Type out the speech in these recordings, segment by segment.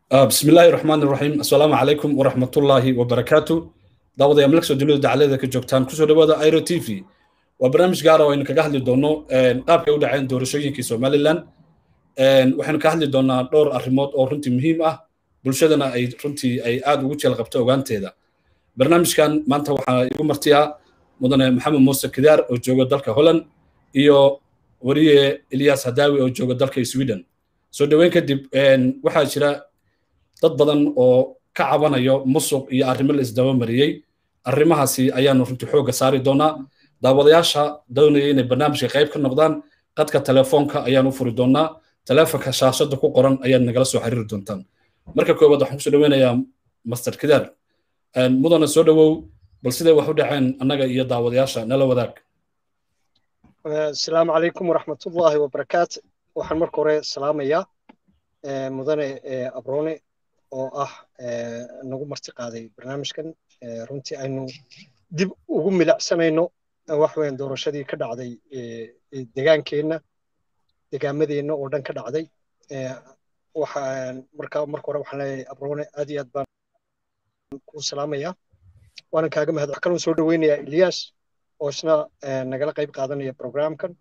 بسم الله الرحمن الرحيم السلام عليكم ورحمة الله وبركاته دعوة يا ملك سجلوا دعالة كجوكتان كسو دبادة ايرو تي في وبرنامج قارة وين كجهل دونو قاب كيودا عين دور شيء كي سومالي لان وحنا كهل دونا دور الريموت أو رنتي مهم أه بلشدنا أي رنتي أي آد وجه الغبتة وان تيدا برنامج كان ما أنت وحنا يقوم مرتيا مدن محمد موسى كدار أو جوجا دالك هولن إيو وريه إلياس هداوي أو جوجا دالك سويدن سو دوين كدب waxaa jira dad badan oo ka cabanayo musuq iyo arrimo la isdaba mariyey arrimahaasi ayaanu runtii xoogga saari doonaa daawadayaasha doonaya inay barnaamijka qayb ka noqdaan qadka telefoonka ayaan u furi doonaa telefonka shaashada ku qoran ayaad nagala soo xiriiri doontaan marka koowaad waxaan kusoo dhaweynayaa master kidaar mudana soo dhowow bal siday wax u dhaceen annaga iyo daawadayaasha nala wadaag asalaamu calaykum waraxmatullaahi wabarakaat waxaan marka hore salaamayaa mudane abrone oo ah nagu marti qaaday barnaamijkan runtii aynu dib ugu milacsanayno wax weyn doorashadii ka dhacday degaankeenna degaamadeenna oo dhan ka dhacday waxaan marka marka hore waxaan leeyahay abrone aad iyo aad baan ku salaamayaa waanan kaaga mahad wax kaloo soo dhoweynayaa ilyas oo isna nagala qayb qaadanaya programkan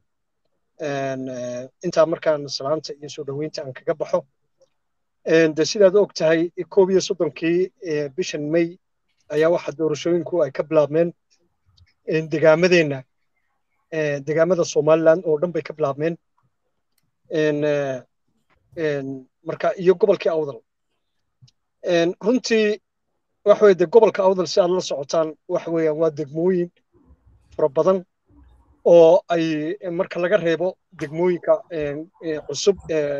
intaa markaan salaanta iyo soo dhoweynta aan kaga baxo de sidaad og tahay koob iyo soddonkii bishan may ayaa waxa doorashooyinku ay ka bilaabmeen degaamadeenna degaamada somaliland oo dhan bay ka bilaabmeen marka iyo gobolkii awdal runtii waxa weye de gobolka awdal si aad la socotaan waxa weeyaan waa degmooyin fara badan oo ay marka laga reebo degmooyinka cusub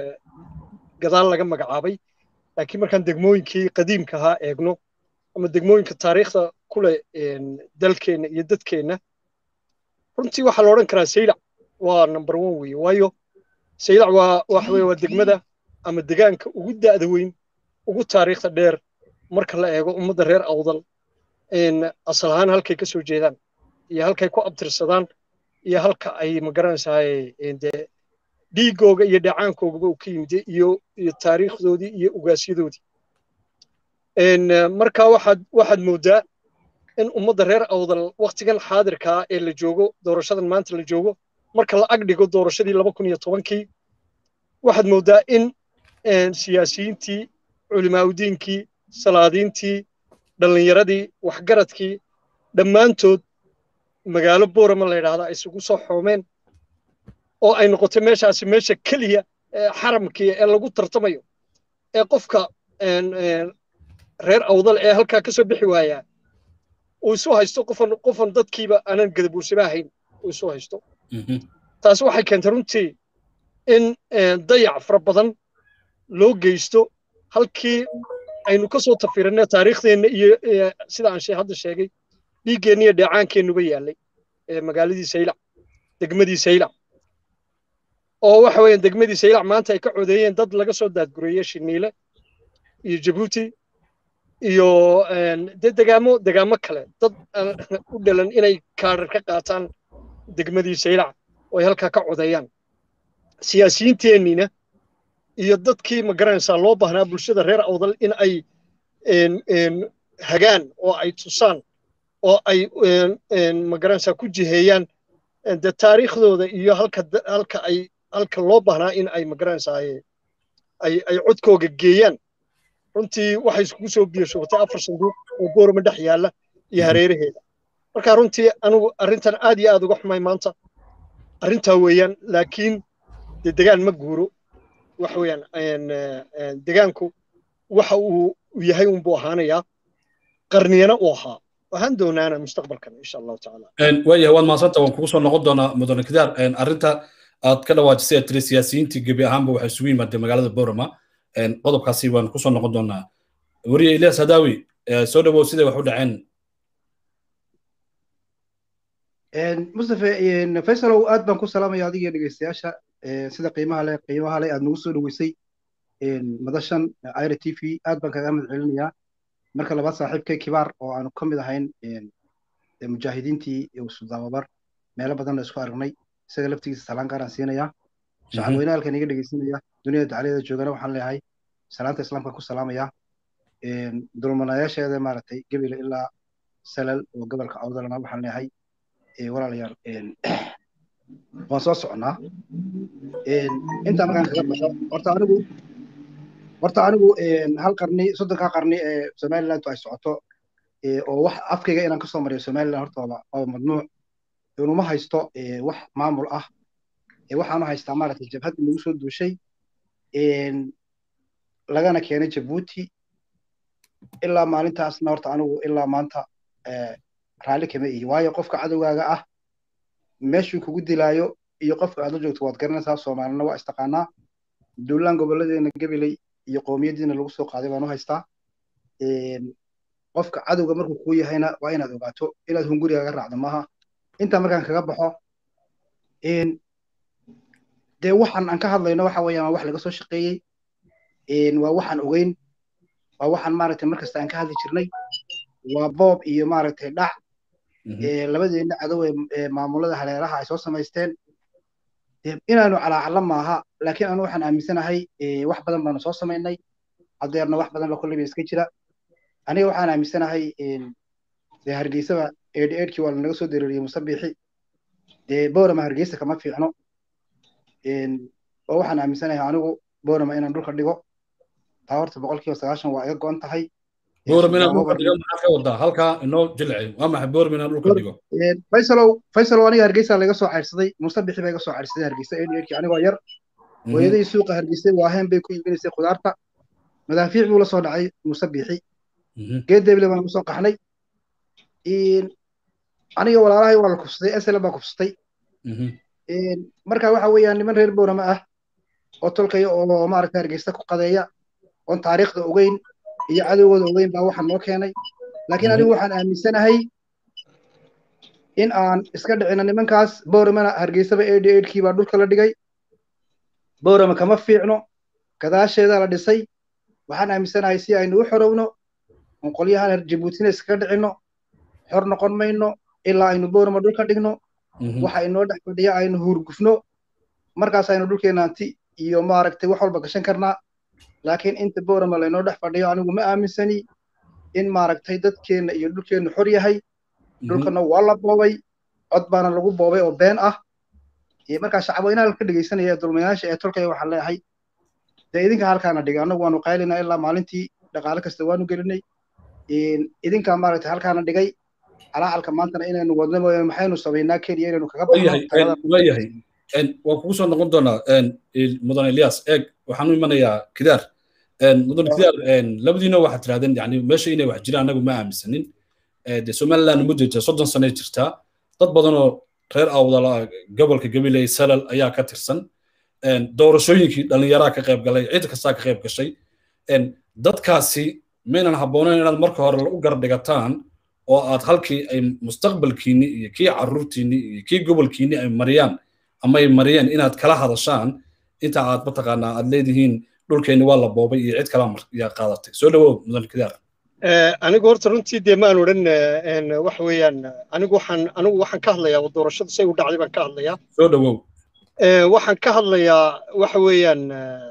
gadaal laga magacaabay laakiin markaan degmooyinkii qadiimka ahaa eegno ama degmooyinka taariikhda ku leh dalkeenna iyo dadkeenna runtii waxaa la odhan karaa saylac waa number one weeye waayo saylac waa waxa weye waa degmada ama degaanka ugu da'da weyn ugu taariikhda dheer marka la eego ummadda reer awdal asal ahaan halkay ka soo jeedaan iyo halkay ku abtirsadaan iyo halka ay magaranaysaay dee dhiigooga iyo dhacaankoogaba uu ka yimid iyo iyo taariikhdoodii iyo ugaasyadoodii marka waxaad waxaad moodaa in ummadda reer awdal waktigan xaadirkaa ee la joogo doorashadan maanta la joogo marka la ag dhigo doorashadii laba kun iyo tobankii waxaad moodaa in siyaasiyiintii culimaaudiinkii salaadiintii dhallinyaradii waxgaradkii dhammaantood magaalo boorama la yidhaahda ay isugu soo xoomeen oo ay noqotay meeshaasi meesha keliya xaramkii ee lagu tartamayo ee qofka reer awdal ee halkaa ka soo bixi waayaa uu isu haysto qofan qofan dadkiiba aanan gadabuursama ahayn uu isu haysto taasi waxay keentay runtii in dayac fara badan loo geysto halkii aynu ka soo tafiranay taariikhdeenna iyo sida aan hadda sheegay dhiiggeenna iyo dheecaankeennuba yaallay magaaladii saylac degmadii saylac oo waxa weeyaan degmadii saylac maanta ay ka codeeyeen dad laga soo daadgureeyey shiniile iyo jabuuti iyo dee degaamo degaamo kale dad u dhalan inay kaarar ka qaataan degmadii saylac oo ay halkaa ka codeeyaan siyaasiyiinteenniina iyo dadkii magaranaysaa loo baahnaa bulshada reer awdal in ay hagaan oo ay tusaan oo ay magaranaysaa ku jiheeyaan de taariikhdooda iyo halka halka ay halka loo baahnaa in ay magaranaysaa ay ay codkooga geeyaan runtii waxay iskugu soo biyashoobatay afar sanduuq oo boorama dhex yaalla iyo hareeraheeda marka runtii anigu arrintan aad iyo aad uga xumay maanta arrintaa weeyaan laakiin de degaan ma guuro waxa weeyaan degaanku waxa uu yahay unbuu ahaanayaa qarniyana uu ahaa waxaan doonaana mustaqbalkan insha allahu tacaala waayahay waad mahadsanta waan kugu soo noqon doonaa mudane kidaar arrinta aad ka dhawaajisay tiri siyaasiyiintii gebi ahaanba waxay isugu yimaadeen magaalada borama qodobkaasi waan kusoo noqon doonaa weriye ilyas hadaawi soo dhawow siday wax u dhaceen mustafe faysalow aad baan ku salaamaya adiga dhegeystayaasha sida qiimaha leh qiimaha leh aad nagu soo dhoweysay madashan ira t v aad baan kaga mahad celinayaa marka labaad saaxiibkay kibaar oo aanu ka mid ahayn mujaahidiintii sudababar meelo badan la isku aragnay isaga laftigiisa salaan gaaraan siinayaa shacab weyne halkan iga dhegeysanaya duniyada dacaladeeda joogana waxaan leeyahay salaanta islaamka ku salaamaya dulmanayaasheeda maaragtay gebile ilaa salal oo gobolka awdalana waxaan leeyahay walaalayaal waan soo soconnaa intaa markaan kaga baxo horta anigu horta anigu hal qarni soddonkaa qarni ee somaliland ay socoto oo wax afkayga inaan kasoo mariyo somaliland horta waa mamnuuc inuma haysto wax maamul ah waxaanu haystaa maaragtay jabhad nagu soo duushay lagana keenay jabuuti ilaa maalintaasna horta anigu ilaa maanta raalli kama ihi waayo qofka cadowgaaga ah meeshuu kugu dilaayo iyo qofka aad la joogto waad garanaysaa soomaalina waa istaqaanaa duulaan gobolladeena gabiley iyo qoomiyadiina lagu soo qaaday baan u haystaa qofka cadowga markuu kuu yahayna waa inaad ogaato inaad hungurigaaga raacdo maaha intaa markaan kaga baxo dee waxaan aan ka hadlayno waxa weeyaan waa wax laga soo shaqeeyey waa waxaan ogeyn waa waxaan maaragtay markasta aan ka hadli jirnay waa boob iyo maaragtay dhac labadeena cadow ee maamulada haleelaha ay soo samaysteen inaanu calaacala maaha laakiin anu waxaan aaminsanahay wax badan baanu soo samaynay hadeerna wax badan ba kolleyba iska jira aniga waxaan aaminsanahay dee hargeysaba eedh eedhkii waa lanaga soo dareeriyey musabixi dee boorama hargeysa kama fiicno oo waxaan aaminsanahay anigu boorama inaan dhulka dhigo taa horta boqolkiiba sagaashan waa iga go-an tahay boorama inaan dhulka dhigo maxaa ka wadaa halkaa inoo jilci waa maxay boorama inaan dhulka dhigo faysalow faysalow aniga hargeysa laga soo cayrsaday musabixi baa iga soo cayrsaday hargeysa eedh eedhkii anigoo yar hooyadii suuqa hargeysay waaheen bay ku iibinaysay khudaarta madaafiic buu la soo dhacay musabixi geed deble baan kusoo qaxnay aniga walaalahay waa la kufsaday esele baa kufsatay marka waxa weeyaan niman reer boorama ah oo tolkaya oo maaragta hargeysta ku qadeeya oon taariikhda ogeyn iyo cadowgooda ogeyn baa waxaan noo keenay laakiin anigu waxaan aaminsanahay in aan iska dhicino nimankaas booramana hargeysaba eedhi eedhkii baa dhulka la dhigay boorama kama fiicno gadaasheeda la dhisay waxaan aaminsanahay si aynu u xorowno oon qolyahan jabuutina iskaga dhicinno xor noqon mayno ilaa aynu boorama dhulka dhigno waxa inoo dhex fadhiya aynu huurgufno markaas aynu dhulkeena anti iyo maaragtay wax walba gashan karnaa laakiin inta boorama laynoo dhex fadhiyo anigu ma aaminsani in maaragtay dadkeenna iyo dhulkeennu xor yahay dhulkana waa la boobay cod baana lagu boobay oo been ah markaa shacabweynaha ka dhegaysanaya dulmayaasha ee tolkaya waxaan leeyahay dee idinka halkaana dhigay annagu waanu qaylinaa ilaa maalintii dhaqaale kasta waanu gelinay idinkaa maaragtay halkaana dhigay calaacalka maantana inaynu wadno mooyaane maxaynu samaynaa keliya inaynu kaga baxnowayahay waan kugu soo noqon doonaa mudan elias eeg waxaan u imanayaa kidaar mudan kidaar labadiina waxaad tirahdeen yani meesha inay wax jiraan anagu ma aaminsanin de somaliland muddo jirta soddon sane jirtaa dad badanoo reer awdala gobolka gabiley salal ayaa ka tirsan doorashooyinkii dhallinyaraa ka qayb galay cid kastaa ka qayb gashay dadkaasi maynan habboonayn inaad marka hore u gardhigataan oo aad halkii ay mustaqbalkiinni iyo kii carruurtiinni iyo kii gobolkiinni ay mariyaan ama ay mariyeen inaad kala hadashaan inta aad mataqaanaa aad leedihiin dhulkeenni waa la boobay iyo cid kala yaa qaadatay soo dhawow mudan kidaar anigu horta runtii dee maan odhan waxa weeyaan anigu waxaan anigu waxaan ka hadlayaa doorashadu say u dhacday baan ka hadlayaa soo dhawow waxaan ka hadlayaa waxa weeyaan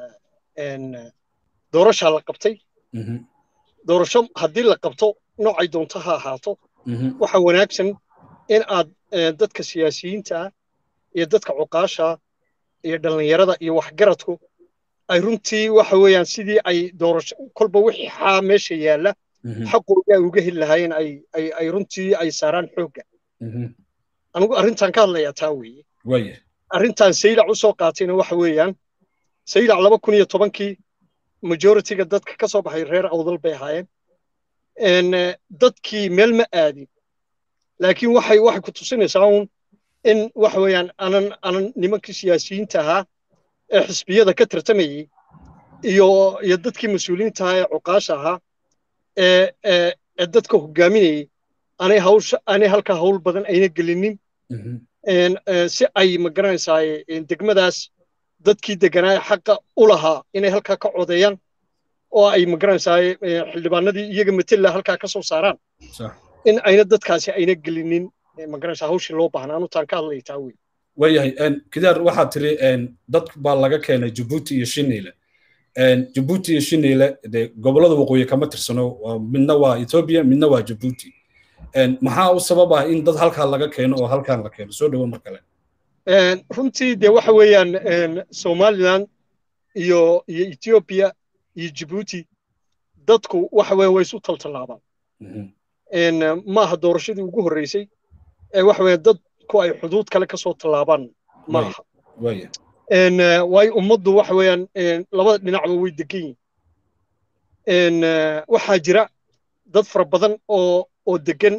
doorashaa la qabtay doorasho haddii la qabto noocay doonto ha ahaato waxa wanaagsan in aad dadka siyaasiyiinta ah iyo dadka cuqaasha iyo dhallinyarada iyo waxgaradku ay runtii waxa weeyaan sidii ay doorasho kolba wixii xaa meesha yaalla xaqooda ay uga heli lahaayeen ay ay ay runtii ay saaraan xoogga anigu arrintan ka hadlayaa taa weeye arrintan saylac u soo qaatayna waxa weeyaan saylac laba kun iyo tobankii majoritiga dadka ka soo baxay reer awdal bay ahaayeen dadkii meel ma aadin laakiin waxay waxay ku tusinaysaa un in waxa weeyaan anan anan nimankii siyaasiyiinta ahaa ee xisbiyada ka tartamayey iyo iyo dadkii mas-uuliyiinta ahaa ee cuqaasha ahaa ee ee dadka hogaaminayey aanay hawsha aanay halkaa hawl badan ayna gelinin si ay magaranaysaa degmadaas dadkii deganaa xaqa u lahaa inay halkaa ka codeeyaan oo ay magaranaysaa xildhibaanadii iyaga matela halkaa ka soo saaraan in ayna dadkaasi ayna gelinin magaranaysaa hawshii loo baahnaa anutaan ka hadlaya taa wey waayahay kidaar waxaad tiri dad baa laga keenay jabuuti iyo shiniile jabuuti iyo shiniile dee gobollada waqooyi kama tirsano midna waa ethiopia midna waa jabuuti maxaa u sabab ah in dad halkaa laga keeno oo halkaan la keeno soo dhawo mar kale runtii dee waxa weeyaan somaliland iyo iyo ethiopia iyo jabuuti dadku waxa weeyaan way isu taltallaabaan maaha doorashadii ugu horreysay ee waxa weeyaan dadku ay xuduud kale ka soo tallaabaan maaha waayo ummaddu waxa weeyaan labada dhinacba way degan yihiin waxaa jira dad fara badan oo oo degan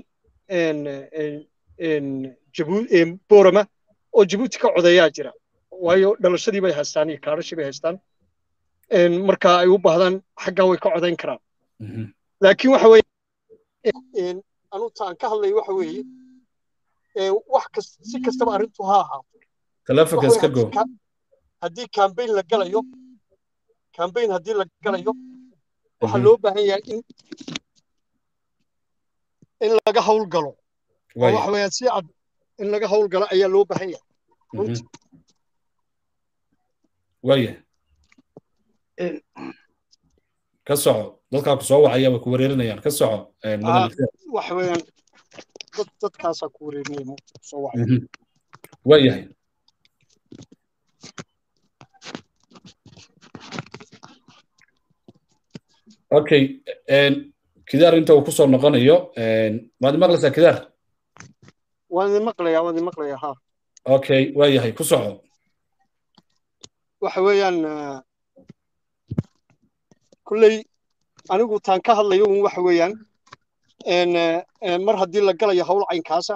borama oo jabuuti ka codeeyaa jira waayo dhalashadii bay haystaan iyo kaadhashii bay haystaan marka ay u baahdaan xaggaa way ka codayn karaan laakiin waxa weeye anuta aan ka hadlayo waxa weeye wax kas si kastaba arrintu ha ahaato telefonka iska go haddii cambaign la galayo cambaign haddii la galayo waxaa loo baahan yahay in in laga hawl galo oo waxa weeyaan si cad in laga hawl galo ayaa loo baahan yahay runtii waya ka soco dadkaa ku soo wacaya way ku wareerinayaan ka soco waxa weeyaan dad dadkaasaa ku wareerinaya soo wacaya waayahay okay kidaar inta uu kusoo noqonayo waad maqlaysaa kidaar waan idin maqlayaa waan idin maqlayaa ha okay waa yahay ku soco waxa weeyaan kulley anigu taan ka hadlayo un waxa weeyaan mar haddii la galayo hawl caynkaasa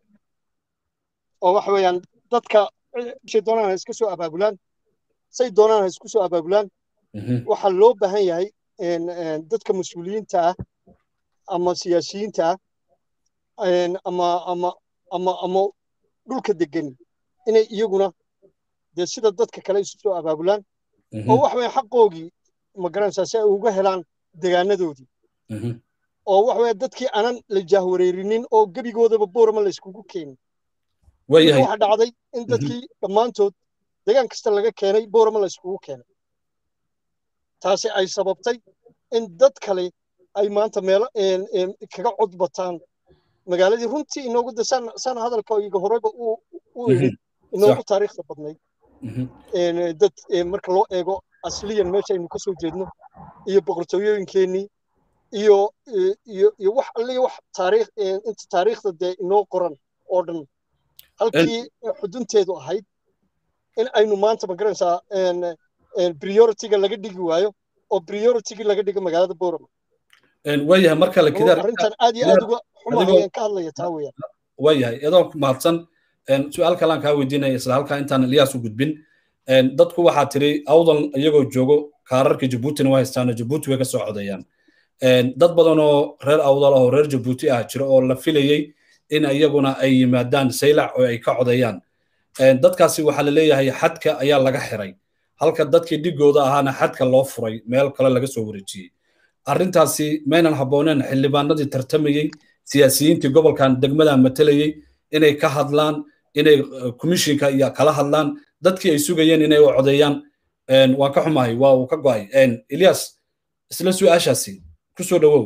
oo waxa weeyaan dadka shay doonaan ha iska soo abaabulaan say doonaan ha isku soo abaabulaan waxaa loo baahan yahay dadka mas-uuliyiinta ah ama siyaasiyiinta ah ama ama ama ama dhulka degani inay iyaguna dee sida dadka kale isu soo abaabulaan oo wax weeye xaqoogii ma garanaysaa si ay uga helaan degaanadoodii oo wax weeye dadkii aanan la jaahwareerinin oo gebigoodaba boorama la iskugu keenin waxa dhacday in dadkii dhammaantood degaan kasta laga keenay boorama la iskugu keenay taasi ay sababtay in dad kale ay maanta meelo kaga cod bataan magaaladii runtii inoogu dasaan sana hadalka iga horeba u idhi inoogu taariikhda badnayd dad marka loo eego asliyan meesha aynu ka soo jeedno iyo boqortooyooyinkeenii iyo iyo iyo wax alliya wax taariikh inta taariikhda dee inoo qoran oo dhan halkii xudunteedu ahayd in aynu maanta ma garanaysaa prioritiga laga dhigi waayo oo prioritigii laga dhigo magaalada borama waayahay mar kale kidaar arrintan aad iyo aad uga xumahayaan ka hadlaya taa weeyaan waayahay iyadoo ku mahadsan su-aal kalaan kaa weydiinaya isla halkaa intaan ilyaas u gudbin dadku waxaa tiri awdal iyagoo joogo kaararka jabuutina waa haystaano jabuuti way ka soo codeeyaan dad badan oo reer awdal oo reer jabuuti ah jira oo la filayey in iyaguna ay yimaadaan saylac oo ay ka codeeyaan dadkaasi waxaa la leeyahay xadka ayaa laga xiray halka dadkii dhigooda ahaana xadka loo furay meel kale laga soo wareejiyey arrintaasi maynan habbooneen xildhibaanadii tartamayey siyaasiyiintii gobolkan degmadan matalayey inay ka hadlaan inay komishinka iyo kala hadlaan dadkii ay sugayeen inay u codeeyaan waan ka xumahay waa uu ka go'ay ilyas isla su-aashaasi ku soo dhawow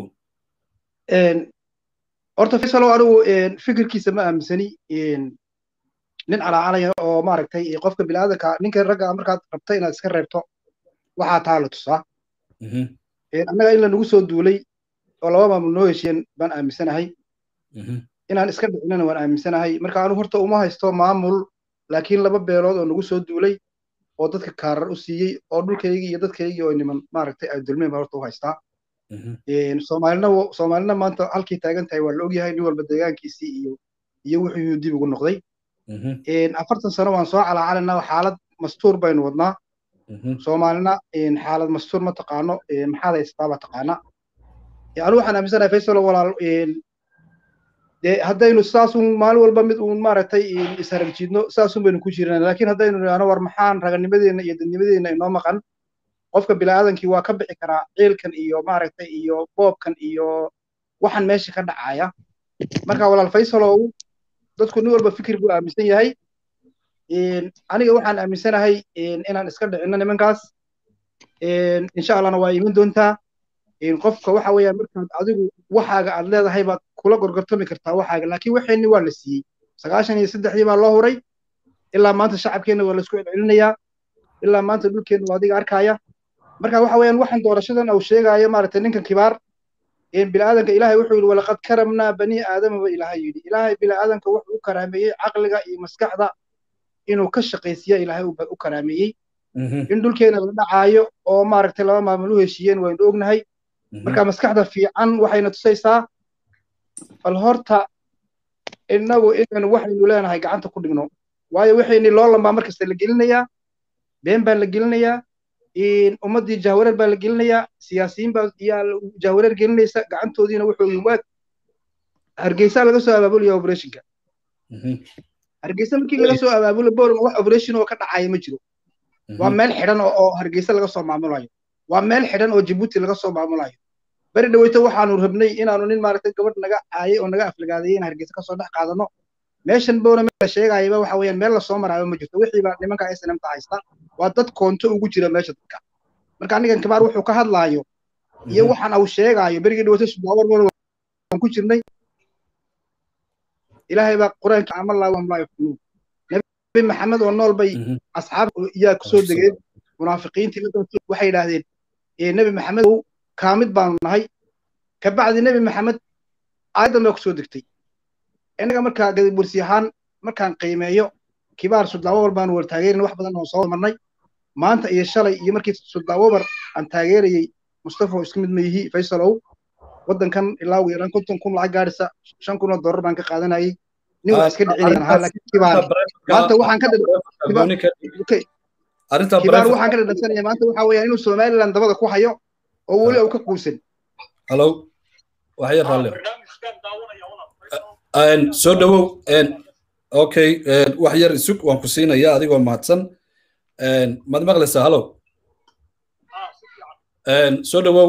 horta faysalow anigu fikirkiisa ma aaminsani nin calaacalaya oo maaragtay qofka bilaadanka ninka ragga markaad rabta inaad iska reebto waxaa taa la tusaa annaga in lanagu soo duulay oo laba maamul noo heshiyeen baan aaminsanahay inaan iska dhicinana waan aaminsanahay marka anigu horta uma haysto maamul laakiin laba beelood oo nagu soo duulay oo dadka kaarar u siiyey oo dhulkaygii iyo dadkaygii oo niman maaragtay ay dulmeen baan horta u haystaa soomaalina soomaalina maanta halkii taagan tahay waa la ogyahay nin walba deegaankiisii iyo iyo wuxuu dib ugu noqday afartan sano waan soo calaacalanaa xaalad mastuur baynu wadnaa soomaalina xaalad mastuur ma taqaano maxaad haystaaba taqaana anigu waxaan aaminsanahay faysalo walaal dee haddaynu saasun maalin walba mid uun maaragtay isharagjiidno saasun baynu ku jirana laakiin haddaynu nidhaahno war maxaan raganimadeenna iyo dadnimadeenna inoo maqan qofka bila'aadankii waa ka bixi karaa ciilkan iyo maaragtay iyo boobkan iyo waxan meesha ka dhacaya marka walaal faysalow dadku nin walba fikir buu aaminsan yahay aniga waxaan aaminsanahay inaan iska dhicinno nimankaas insha allahna waa iman doontaa qofka waxa weeyaan markaad adigu waxaaga aad leedahay baad kula gorgortami kartaa waxaaga laakiin waxeenni waa la siiyey sagaashan iyo saddexdii baa loo huray ilaa maanta shacabkeenna waa laisku celcelinayaa ilaa maanta dhulkeenna waa adiga arkaya marka waxa weeyaan waxaan doorashadan uu sheegaayo maaragtay ninkan kibaar bini'aadanka ilaahay wuxuu yidhi walaqad karamnaa bani aadama ba ilaahay yidhi ilaahay bini'aadanka wuxuu u karaameeyey caqliga iyo maskaxda inuu ka shaqaysiya ilaahay u karaameeyey in dhulkeena la dhacaayo oo maaragtay laba maamul u heshiiyeen waynu ognahay marka maskaxda fiican waxayna tusaysaa bal horta innagu inaynu waxaynu leenahay gacanta ku dhigno waayo waxayni loolan baa markasta la gelinayaa been baa la gelinayaa ummaddii jahwareer baa la gelinayaa siyaasiyiin baa yaa jahwareer gelinaysa gacantoodiina wuxuu waa hargeysa laga soo abaabulaya operationka hargeysa markii laga soo abaabulo boorma wax operation oo ka dhacaya ma jiro waa meel xidhan oo hargeysa laga soo maamulayo waa meel xidhan oo jabuuti laga soo maamulayo beri dhaweyto waxaanu rabnay inaanu nin maaragtay gabadh naga caayay oo naga aflagaadeeyay in hargeysa kasoo dhex qaadano meeshan boona meel la sheegayaba waxa weeyaan meel lasoo maraayo ma jirto wixii baa nimanka snmta haysta waa dad koonto ugu jira meesha dadka marka anigan kibaar wuxuu ka hadlaayo iyo waxaan uu sheegaayo berigii dhaweyto subaawar waan ku jirnay ilaahay baa qur-aanka amallaa wahum laa yafkunuun nabi maxamed oo nool bay asxaab yaa kusoo degeen munaafiqiintii waxay yidhaahdeen nebi maxamed kaamid baanu nahay kabacdi nebi maxamed aayaddan baa kusoo degtay innaga markaa gadabursi ahaan markaan qiimeeyo kibaar sudlaawobar baanu war taageerin wax badan oo soo marnay maanta iyo shalay iyo markii sudlaawobar aan taageerayey mustafa isku mid ma yihi faysalow waddankan ilaa ugu yaraan konton kun lacag gaadhisa shan kun oo dollar baan ka qaadanayay nin wax iska dhicinayaan ahaa laakiin kibaar maanta waxaan ka kibaar waxaan ka dhadhansanaya maanta waxaa weeyaan inuu somaliland dabada ku hayo oo weli uu ka quusan halo waxya raalle soo dhawow okay wax yar isug waan ku siinaya adigoo mahadsan maad maqlaysaa halo soo dhawow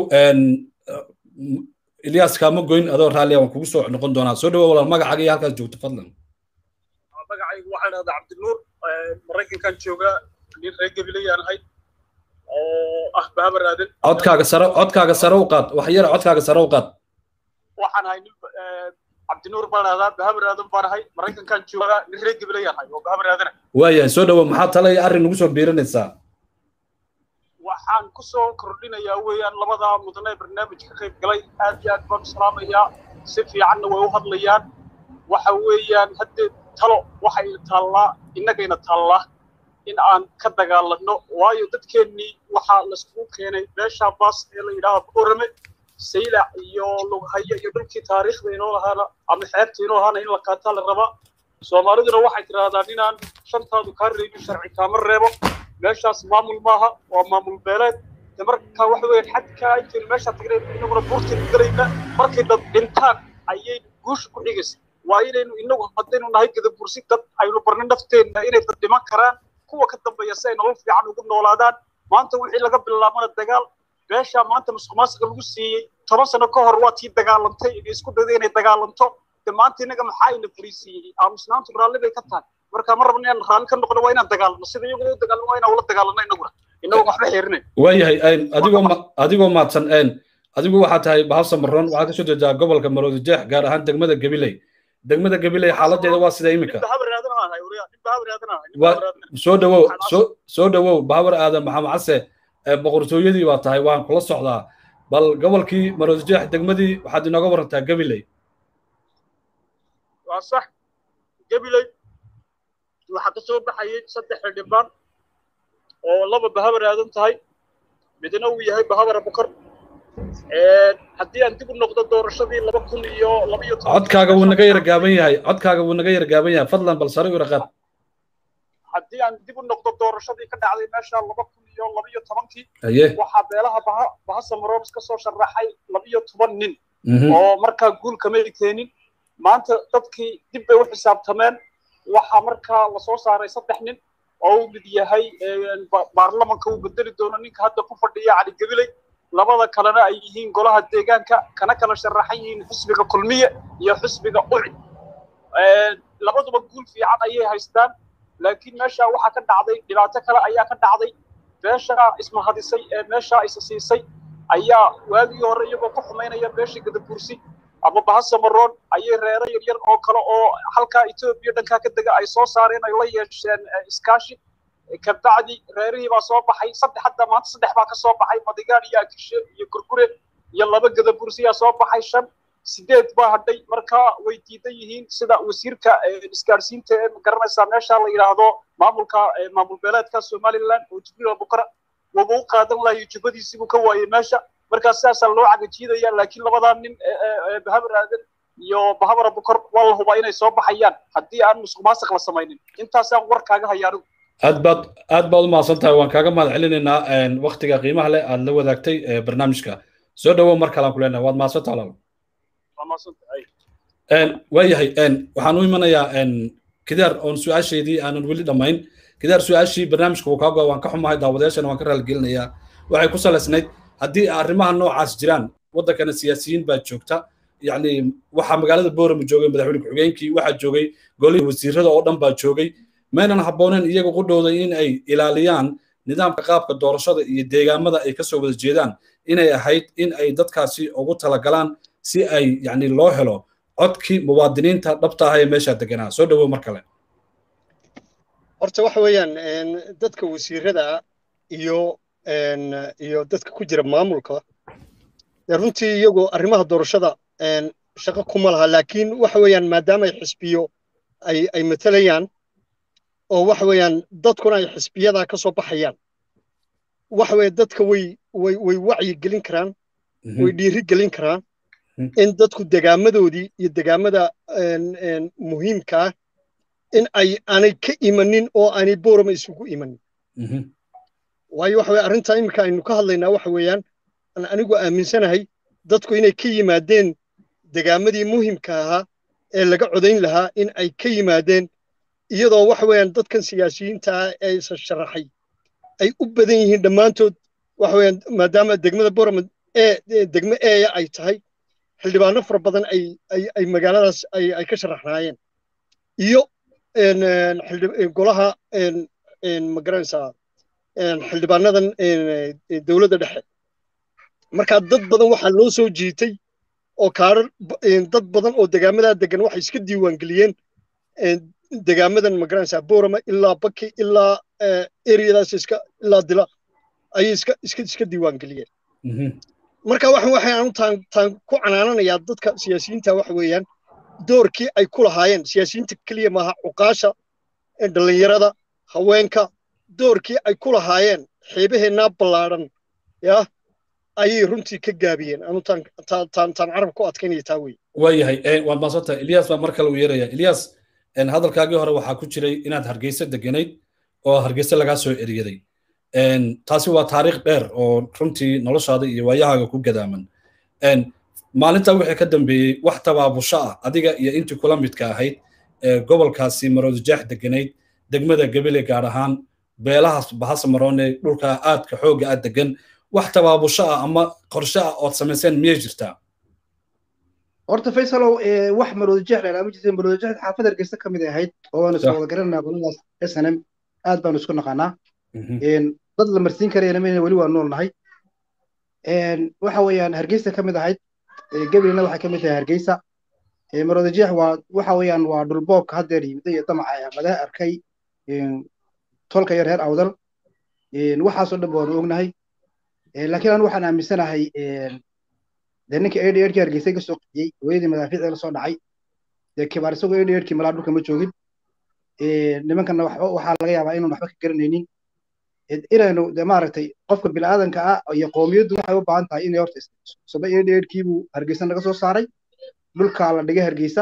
ilyas kaama goyn adoo raalliya waan kugu soo noqon doonaa soo dhawow walaal magacaaga iyo halkaas joogto fadlan magacaygu waxaan dhahdaa cabdinuur maraykankan jooga nin reer gabilayaan ahay oo ah bahabar aadan codkaaga sare codkaaga sare u qaad wax yar codkaaga sare u qaad waxaan ahay nin cabdinuur baan dhahdaa bahabar aadan baan ahay maraykankan jooga nin reer gabilayaan ahay oo bahabar aadana waayahay soo dhawow maxaa tala iyo arrin nagu soo biirinaysaa waxaan ku soo kordhinayaa weeyaan labada mudane barnaamij ka qayb galay aad iyo aad baan u salaamayaa si fiicanna way u hadlayaan waxa weeyaan haddee talo waxay taallaa innagayna taallaa in aan ka dagaalanno waayo dadkeennii waxaa laiskugu keenay beesha baas ee la yidhaaha borame saylac iyo lughayo iyo dhulkii taariikhda inoo lahaana ama xeebta inoo lahaana in la qaataa la rabaa soomaaliduna waxay tidhaahdaa inaan shantaadu kaa reebin sharci kaama reebo meeshaas maamul maaha waa maamul beeleed de marka waxa weeyaan xadkaa intaynu meeshaa tagnay inaguna buurtaynu galayna markay dad dhintaan ayay guusha ku xigaysa waa inaynu inagu haddaynu nahay gadabursi dad aynu barno nafteenna inay dad dhiman karaan kuwa ka dambeeya si ay nolol fiican ugu noolaadaan maanta wixii laga bilaabana dagaal beeshaa maanta musuq maasuqa lagu siiyey toban sano ka hor waa tii dagaalantay isku dayday inay dagaalanto de maanta inaga maxaa ina fariisiiyey aamusnaantu raalli bay ka tahay marka ma rabno inaan raalli ka noqono waa inaan dagaalano sida iyagu u dagaalano waa inaan ula dagaalano inaguna inagoo waxba xeerinayn waayahay adigoo adigoo maadsan adigu waxaa tahay bahasa maroon waxaa kasoo jeedaa gobolka maroodi jeex gaar ahaan degmada gabiley degmada gabiley xaaladeeda waa sida imika soo dhawow soo dhawow bahabar aadan maxamed case boqortooyadii baa tahay waan kula socdaa bal gobolkii maroodi jeex degmadii waxaad inooga warantaa gabiley waa sax gabiley waxaa ka soo baxayay saddex xildhibaan oo laba bahabar aadan tahay midna uu yahay bahabar abukar haddii aan dib u noqdo doorashadii laba kun iyo laba iyo codkaaga wuu naga yara gaaban yahay codkaaga wuu naga yara gaaban yahay fadlan bal sare u yara qaad haddii aan dib u noqdo doorashadii ka dhacday meesha laba kun iyo laba iyo tobankii haye waxaa beelaha baha bahasa maroobs ka soo sharaxay laba iyo toban nin oo markaa guul kamay keenin maanta dadkii dib bay u xisaabtameen waxaa markaa lasoo saaray saddex nin oo uu mid yahay baarlamanka uu bedeli doono ninka hadda ku fadhiya cali gabiley labada kalena ay yihiin golaha deegaanka kana kala sharaxan yihiin xisbiga kulmiye iyo xisbiga ucid labaduba guul fiican ayay haystaan laakiin meesha waxaa ka dhacday dhibaato kale ayaa ka dhacday beesha ismahadisay ee meesha isa siisay ayaa waagii hore iyagoo ku xumaynaya beesha gadabursi ama bahasamaroon ayay reero yaryar oo kale oo halkaa etoobiya dhankaa ka dega ay soo saareen ay la yeesheen iskaashi kabacdi reerihii baa soo baxay saddex hadda maanta saddex baa ka soo baxay madigaan iyo akishe iyo gurgure iyo laba gadabursiyaa soo baxay shan sideed baa hadhay marka way diidan yihiin sida wasiirka isgaadhsiinta ee magaranaysaa meesha la yidhaahdo maamulka maamul beeleedka somaliland oo jibriil abukara waba u qaadan lahayo jubbadiisibuu ka waayey meesha markaa sidaasaa loo cagajiidaya laakiin labadaa nin bahabar aadan iyo bahabar abukar waa la hubaa inay soo baxayaan haddii aan musuq maasiq la samaynin intaasaan war kaaga haya anigu aad baad aad baad u mahadsan tahay waan kaaga mahad celinaynaa waktiga qiimaha leh aad la wadaagtay barnaamijka soo dhawow mar kalean ku leenahay waad mahadsan tahay waayahay waxaan u imanayaa kidaar oon su-aasheedii aanan weli dhammayn kidaar su-aashii barnaamijka wuu kaagoa waan ka xumahay daawadayaashana waan ka raaligelinayaa waxay ku salaysnayd haddii arrimaha noocaas jiraan waddankana siyaasiyiin baa joogta yacni waxaa magaalada boorama joogay madaxweyne ku-xigeenkii waxaa joogay golihii wasiirada oo dhan baa joogay maynan habbooneen iyaga qudhowda in ay ilaaliyaan nidaamka qaabka doorashada iyo deegaamada ay kasoo wada jeedaan inay ahayd in ay dadkaasi ugu talagalaan si ay yacni loo helo codkii muwaadiniinta dhabta ah ee meesha deganaa soo dhawow mar kale horta waxa weeyaan dadka wasiirada iyo iyo dadka ku jira maamulka runtii iyagoo arrimaha doorashada shaqo kuma laha laakiin waxa weeyaan maadaama ay xisbiyo ay ay matalayaan oo waxa weeyaan dadkuna ay xisbiyadaa ka soo baxayaan waxa weeye dadka way way way wacyi gelin karaan way dhiiri gelin karaan in dadku degaamadoodii iyo degaamada muhiimka ah in ay aanay ka imanin oo aanay boorama isugu imanin waayo waxa weye arrintaa iminka aynu ka hadlaynaa waxa weeyaan aan anigu aaminsanahay dadku inay ka yimaadeen degaamadii muhimka ahaa ee laga codayn lahaa in ay ka yimaadeen iyadoo waxa weeyaan dadkan siyaasiyiinta ah ee isa sharaxay ay u badan yihiin dhammaantood waxa weeyaan maadaama degmada boorama ee degmo eeya ay tahay xildhibaano fara badan ay ay ay magaaladaas ay ay ka sharaxnaayeen iyo golaha magaranaysaa xildhibaanadan dowladda dhexe marka dad badan waxaa loo soo jiitay oo kaarar dad badan oo degaamadaa degan waxay iska diiwaangeliyeen degaamadan magaranaysaa boorama ilaa baki ilaa eriyadaas iska ilaa dila ayay iska iska iska diiwaangeliyeen marka waxa waxaan taan taan ku canaananayaa dadka siyaasiyiinta waxa weeyaan doorkii ay ku lahaayeen siyaasiyiinta keliya maaha cuqaasha dhallinyarada haweenka doorkii ay ku lahaayeen xeebaheennaa ballaadhan yaa ayay runtii ka gaabiyeen anu taan taan taan carab ku adkaynaya taa wey waayahay waad maasantahay ilyas baa mar kale uu yeeraya ilyas hadalkaagii hore waxaa ku jiray inaad hargeysa deganayd oo hargeysa lagaa soo eriyaday taasi waa taariikh dheer oo runtii noloshaada iyo waayahaaga ku gadaaman maalintaa wixii ka dambeeyey wax tabaabusho ah adiga iyo intii kula midka ahayd ee gobolkaasi maroodijaax deganayd degmada gabile gaar ahaan beelahaas bahasa maroone dhulka aadka xoogga aad degan wax tabaabusho ah ama qorshe ah ood samayseen miyay jirtaa horta faysalow wax maroodijeex la ma jirta maroodijeex xaafad hargeysa ka mid ahayd oo waanu isla wada garananaa qoladaas s n m aad baanu isku naqaanaa dad la marsiin karayana mayna weli waa nool nahay waxa weeyaan hargeysa ka mid ahayd gabilna waxay ka mid tahay hargeysa maroodijeex waa waxa weeyaan waa dhulboobka haddeer yimida iyo damaca laga arkay tolka iyo reer awdal waxaasoo dhan waanu ognahay laakiin anu waxaan aaminsanahay dee ninka edi edkii hargeysa ka soo qixiyey hooyadii madaafiicda la soo dhacay dee kibaar isagoo edi edkii malaa dhulka ma joogin nimankana waxaa laga yaabaa inaan waxba ka garanaynin inaynu de maaragtay qofka bilaadanka ah iyo qoomiyaddu waxay u baahan tahay inay horta saba edi edkiibuu hargeysa naga soo saaray dhulkaa la dhigay hargeysa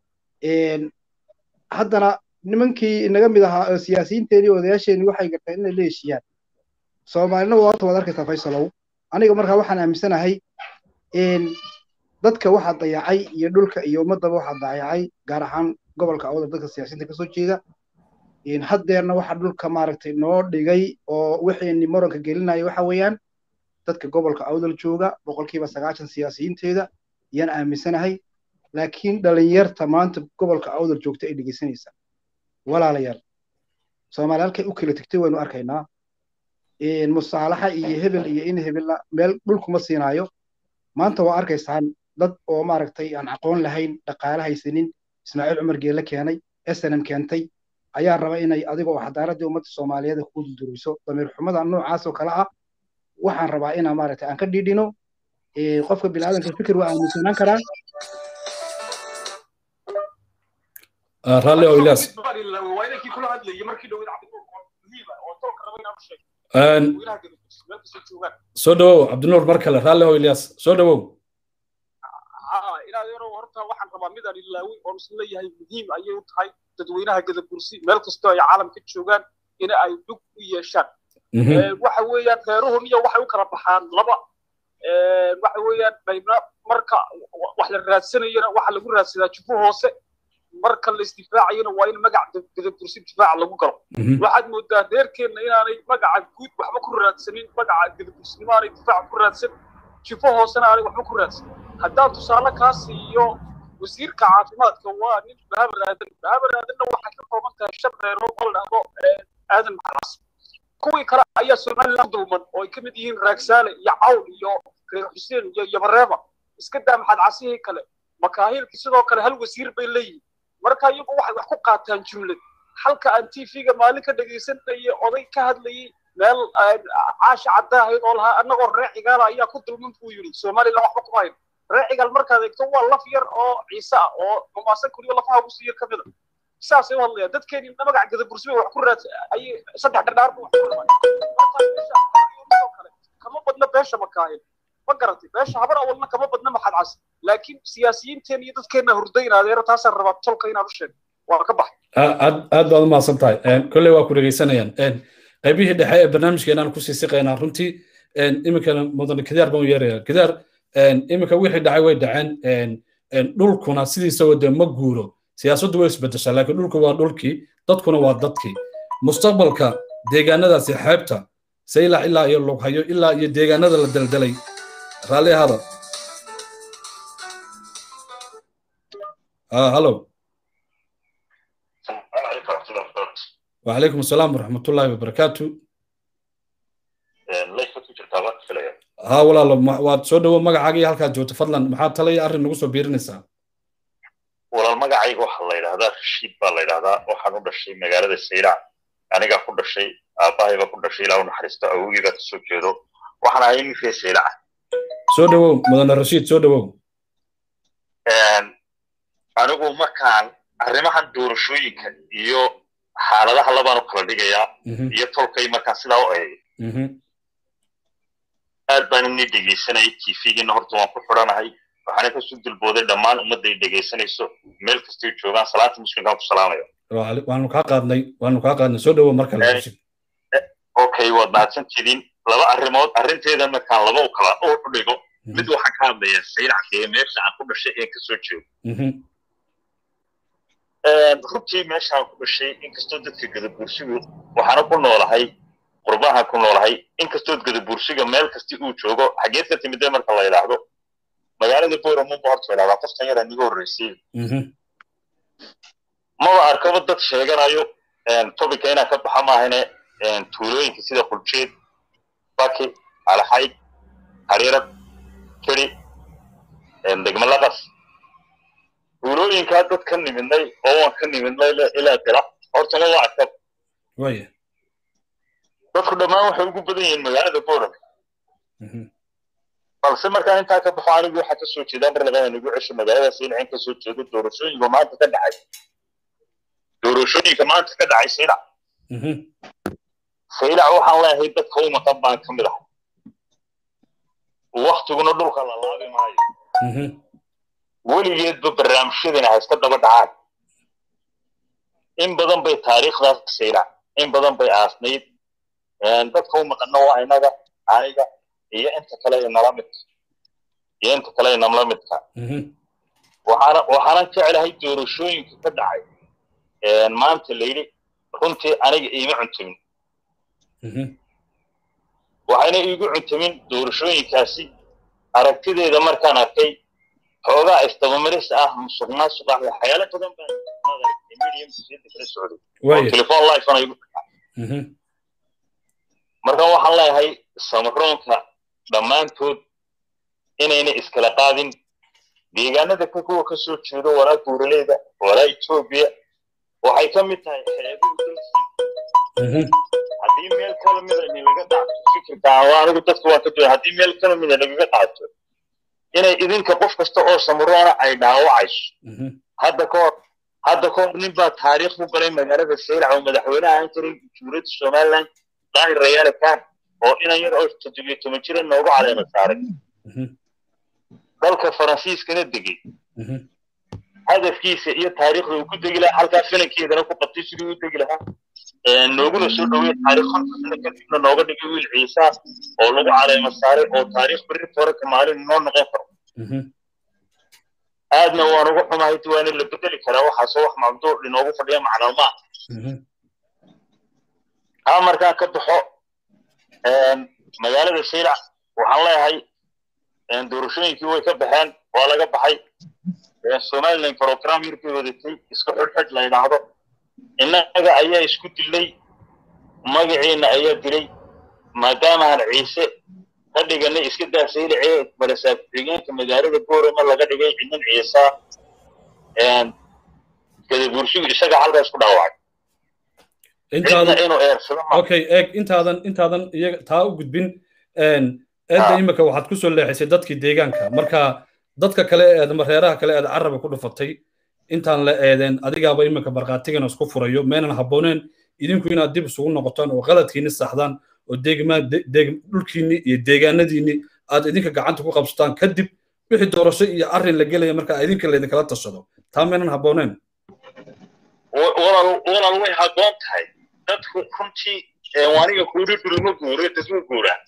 haddana nimankii inaga mid ahaa siyaasiyiinteenii odayaasheenii waxay garteen inay la heshiiyaan soomaalina waa horta waad arkaysaa faysalow aniga markaa waxaan aaminsanahay dadka waxaa dayacay iyo dhulka iyo ummaddaba waxaa dayacay gaar ahaan gobolka awda dadka siyaasiyiinta kasoo jeeda haddeerna waxa dhulka maaragtay noo dhigay oo wixii moranka gelinaya waxa weeyaan dadka gobolka awdal jooga boqolkiiba sagaashan siyaasiyiinteeda yaan aaminsanahay laakiin dhalinyarta maanta gobolka awdal joogta ay dhegeysanaysaa walaalayaal soomaali halkay u kala tegtay waynu arkaynaa musaalaxa iyo hebel iyo in hebella meel dhulkuma siinaayo maanta waa arkaysaan dad oo maaragtay aan aqoon lahayn dhaqaale haysanin ismaaciil cumar geelle keenay snm keentay ayaa raba inay adiga oo xadaaraddii ummadda soomaaliyeed ku dulduriso damiir xumada noocaas oo kale ah waxaan rabaa inaan maaragtay aan ka dhidhino qofka biniaadanka fikir waa aaminsanaan karaa raalli oo ilaas soo dhawow cabdinuur mar kale raalli oo ilyaas soo dhawow inaad yarow horta waxaan rabaa midaan ilaawi oon isla leeyahay muhiim ayay u tahay dadweynaha gadabursi meel kastoo ay caalamka joogaan in ay dhug u yeeshaan waxa weeyaan reeruhum iyo waxay u kala baxaan laba waxa weeyaan qaybna marka wax la raadsanayana waxa lagu raadsadaa jufo hoose marka la isdifaacayana waa in magac gadabursi difaaca lagu galo waxaad moodaa reerkeenna inaanay magaca guud waxba ku raadsanin magaca gadabursinimo aanay difaaca ku raadsan jifo hoosena aanay waxba ku raadsan haddaan tusaale kaa siiyo wasiirka caafimaadka waa nin bahabar aadan bahabar aadanna waxay ka kooban tahay shan reerood oo la dhahdo aadan maxaas kuwii kale ayaa somaliland dulman oo ay ka mid yihiin raagsaale iyo cawl iyo reer xuseen iyo yabareeba iska daa maxaad casihii kale makaahilki sidoo kale hal wasiir bay leeyihin marka iyagu waxay wax ku qaataan jumlad halka aan tvga maalin ka dhegaysanayay oday ka hadlayay meel caasha caddaahayd oo lahaa annagoo reer cigaala ayaa ku dulman buu yidhi somaliland waxba kuma hayn reer cigaal markaad eegto waa laf yar oo ciise ah oo mamaasan kuriyo lafaha ugu sii yar ka mid a saasay u hadlayaan dadkeeni magaca gadabursi bay wax ku raad ayay saddex dhardhaar bu wax ku rabaan markaa kale kama badna beesha makaahin ma garatay beesha habar awalna kama badna maxad cas laakiin siyaasiyiinteen iyo dadkeenna hurdaynadeero taasaan rabaa tolka inaan u sheego waa ka baxay aad aad baad u mahadsan tahay kolley waa ku dhegaysanayaan qaybihii dhexe ee barnaamijkeenaan kusii siqaynaa runtii iminkana mudane kidaar baan u yeeraya kidaar iminka wixii dhacay way dhaceen dhulkuna sidiisaba dee ma guuro siyaasaddu way isbedeshaa laakiin dhulku waa dhulkii dadkuna waa dadkii mustaqbalka deegaanadaasi xeebta saylac ilaa iyo lughayo ilaa iyo deegaanada la daldalay raalli ahada hallo وعليكم السلام ورحمة الله وبركاته ها ولا لا واد سو دو magacaaga halka joogto fadlan maxaa talay arrin nagu soo biirinaysaa walaal magacayga waxaa la yidhahdaa rashiid baa la yidhahdaa waxaan u dhashay magaalada saylac anigaa ku dhashay aabbahay baa ku dhashay ilaa u naxariisto awogii baa kasoo jeedo waxaan ahay nin reer saylaca soo dhawow mudane rashiid soo dhawow anigu markaan arrimahan doorashooyinka iyo xaaladaha labaan u kala dhigayaa iyo tolkay markaan sidaa u eegay aad baan ini dhegaysanayay tvgiina horta waan ku xidhanahay waxaana kasoo dulbooday dhammaan ummadday dhegaysanayso meel kastay joogaan salaanta muslimkaan ku salaamaya waanu kaa qaadnay waanu kaa qaadnay soo dhawow mar kale okay waad mahadsantidiin laba arrimood arrinteeda markaan laba u kala u dhigo mid waxaan ka hadlayaa saylacka ee meesha aan ku dhashay ee kasoo jeedo runtii meeshaan ku dhashay inkastoo dadka gadabuursigu waxaana ku noolahay qurbahan ku noolahay inkastoo gadabuursiga meel kasti uu joogo xageed ka timidee marka la yidhaahdo magaalada boramunba horta yidhahdaa qoftan yara niga horreysay maba arkaba dad sheeganayo tobika inaan ka baxa maahane tuulooyinka sida quljeed baki alaxayd hariirad keri degmalaqas tuulooyinkaa dad ka nimidnay oo waan ka nimidnay ilaa dila horta ma waa arkab waya dadku dhammaan waxay ugu badan yihiin magaalada boran balse markaan intaa ka baxo anigu waxaa kasoo jeedaa mar labadan igu cesho magaalada saylac in kasoo jeedo doorashooyinka maanta ka dhacay doorashooyinka maanta ka dhacay saylac saylac waxaan leeyahay dadka u maqan baan ka mid ahay waktiguna dhulka la laabi maayo weligeedba barnaamijyadina hayska daba dhacaan in badan bay taariikhdaas saylac in badan bay aasnayd dadka u maqanna waa inaga aniga iyo inta kale inala midka iyo inta kale inala midka waxaana waxaanan jeclahay doorashooyinka ka dhacay maanta layidhi runtii aniga iima cuntamin waxayna iigu cuntamin doorashooyinkaasi aragtideeda markaan arkay xoogaa istabamaris ah musuq maasuq ah waxyaalo badan baan medium siyada kala socday telefon life ana igu marka waxaan leeyahay samaroonka dhammaantood inayna iskala qaadin deegaanada ka kuwa ka soo jeedo walaa buuraleyda walaa etoobiya waxay ka mid tahay xeebuhu dalkii haddii meel kala mida laga dhacto fikirka anigu dadka waa ka duwan haddii meel kala mida lagaga dhacto inay idinka qof kasta oo samaroona ay dhaawacayso hadda ka hor hadda ka hor nin baa taariikh ku galay magaalada saylac oo madaxweynaha ahaan jiray jumhuuriyadda somaliland daahir rayaale kaan oo inan yar oo toddobiyo toban jira noogu caleema saaray dalka faransiiskana degay hadafkiisa iyo taariikhda uu ku degi lahaa halkaa finankeedana ku qabtay sidii u degi lahaa nooguna soo dhowey taariikh konta sano kadibna nooga dhigay wiil ciisa oo lagu caleema saaray oo taariikh berri toraka maalin noo noqon karo aadna waan ugu xumahay waana la bedeli karaa waxaasoo wax mamduuc inoogu fadhiya macluumaad haa markaan ka baxo magaalada saylac waxaan leeyahay doorashooyinkii way ka baxeen waa laga baxay somaliland program yar bay wadatay isku xidhxidh la yidhaahdo innaga ayaa isku dilay magaciina ayaa dilay maadaamaan ciise ka dhiganay iska daa saylace balasaab xigeenka magaalada boorama laga dhigay cidan ciisa gadabuurshigu isaga halkaas ku dhaawacay okay eeg intaadan intaadan iyaga taa u gudbin eedda imika waxaad ku soo leexisay dadkii deegaanka marka dadka kale eed reeraha kale eed caraba ku dhufatay intaan la eedeen adigaaba imika barqaatigana isku furayo meenan habbooneen idinku inaad dib isugu noqotaan oo qaladkiinni saxdaan oo dhulkiinni iyo deegaanadiinni aad idinka gacanta ku qabsataan kadib wixii doorasho iyo arrin la gelaya marka idinka laydinkala tashado taa meenan habbooneen walaal way habboon tahay dadku runtii aniga kuuri dhulma guure dadma guuraa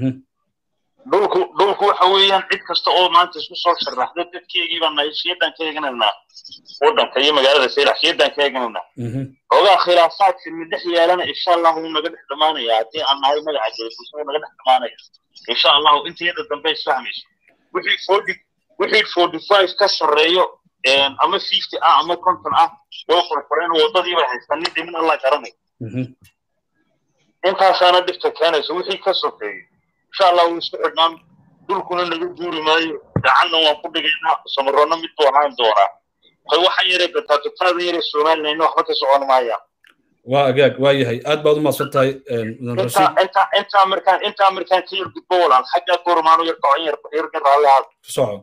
dhulku dhulku waxa weeyaan cid kasta oo maanta isku soo sharaxdo dadkeygii baan nahay shiidan ka eegananaa waddanka iyo magaalada saylax shiidan ka eegananaa ogaa khilaafaadka midhex yeelana insha allahu wuu naga dhex dhamaanaya haddii aan nahay magaca jelibusa wuu naga dhex dhamaanaya insha allahu intayada dambe isfahmayso wixii forty wixii forty five ka sarreeyo ama fifty ah ama konton ah way qorqoreen waddadii bay haystaan nin dhimin alla garanay intaasaana dhibta keenayso wixii ka sokeeyo insha allah wuu isku xidhnaan dhulkuna naga guuri maayo gacanna waan ku dhigaynaa samaroonna mid buu ahaan doonaa hay waxaan yare gataagataada yare somaliland waxba ka socon maayaan waa agaag waa yahay aad baad u maadsan tahay intaa markaan intaa markaan ka yar gudbo walaal xaggaa goormaanu yar kocon yar yarka raalli ahaad soco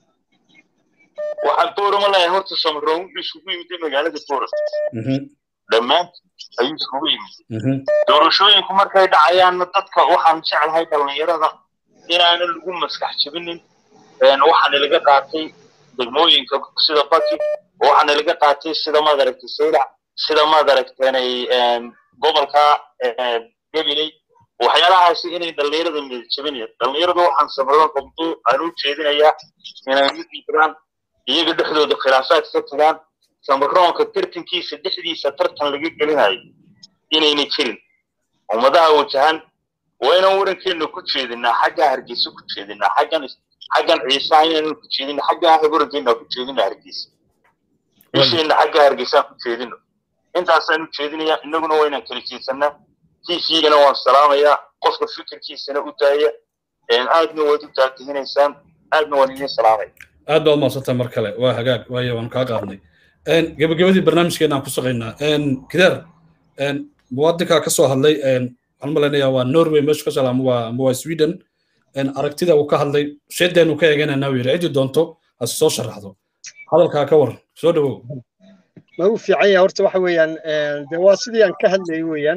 waxaan boorama lahay horta samaroon wuxuu isugu yimid magaalada booram dhammaan ayuu isugu yimid doorashooyinku markay dhacayaanna dadka waxaan jeclahay dhallinyarada inaana lagu maskax jebinin waxaana laga qaatay degmooyinka sida baki waxaana laga qaatay sida maad aragtay saylac sida maad aragteenay gobolka gabiley waxyaalahaasi inay dhallinyarada midjebinaya dhallinyarada waxaan samaroon qabdo aan u jeedinayaa inay mid jiraan iyaga dhexdooda khilaafaad ka tagaan samaroonka tartankiisa dhexdiisa tartan laga gelinayo inayna jirin ummadaha wajahan waa inaan warankeena ku jeedinaa xaggaa hargeysa ku jeedinaa xaggan xaggan ciisaha inaynan ku jeedina xaggaa warankeena ku jeedina hargeysa bisheena xaggaa hargeysaan ku jeedino intaasaan u jeedinayaa innaguna waa inaan kala jeedsanaa tvgana waan salaamayaa qofka fikirkiisana u daaya aadna waad u taatihinaysaan aadna waan idiin salaamaya aad baad umaadsantaa mar kale waa hagaag waayo waan kaa qaadnay gebagabadii barnaamijkeena aan ku shaqaynaa kidaar muwaadinkaa ka soo hadlay waxaan malaynayaa waa norway meeshu ka soo ama waa ama waa sweden aragtida uu ka hadlay sheedeenu ka eegananaa uu yidhi ciddii doonto hase soo sharaxdo hadalkaa ka waran soo dhawow ma u fiican yahay horta waxa weeyaan de waa sidii aan ka hadlayay weeyaan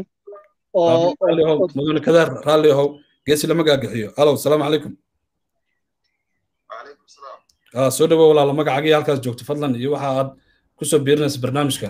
oo mudane kadaar raalli ahow geesi lama gaagaxiyo alow salaamu calaykum soo dhawow walaala magacagii halkaas joogto fadlan iyo waxa aad kusoo biirinaysa barnaamijka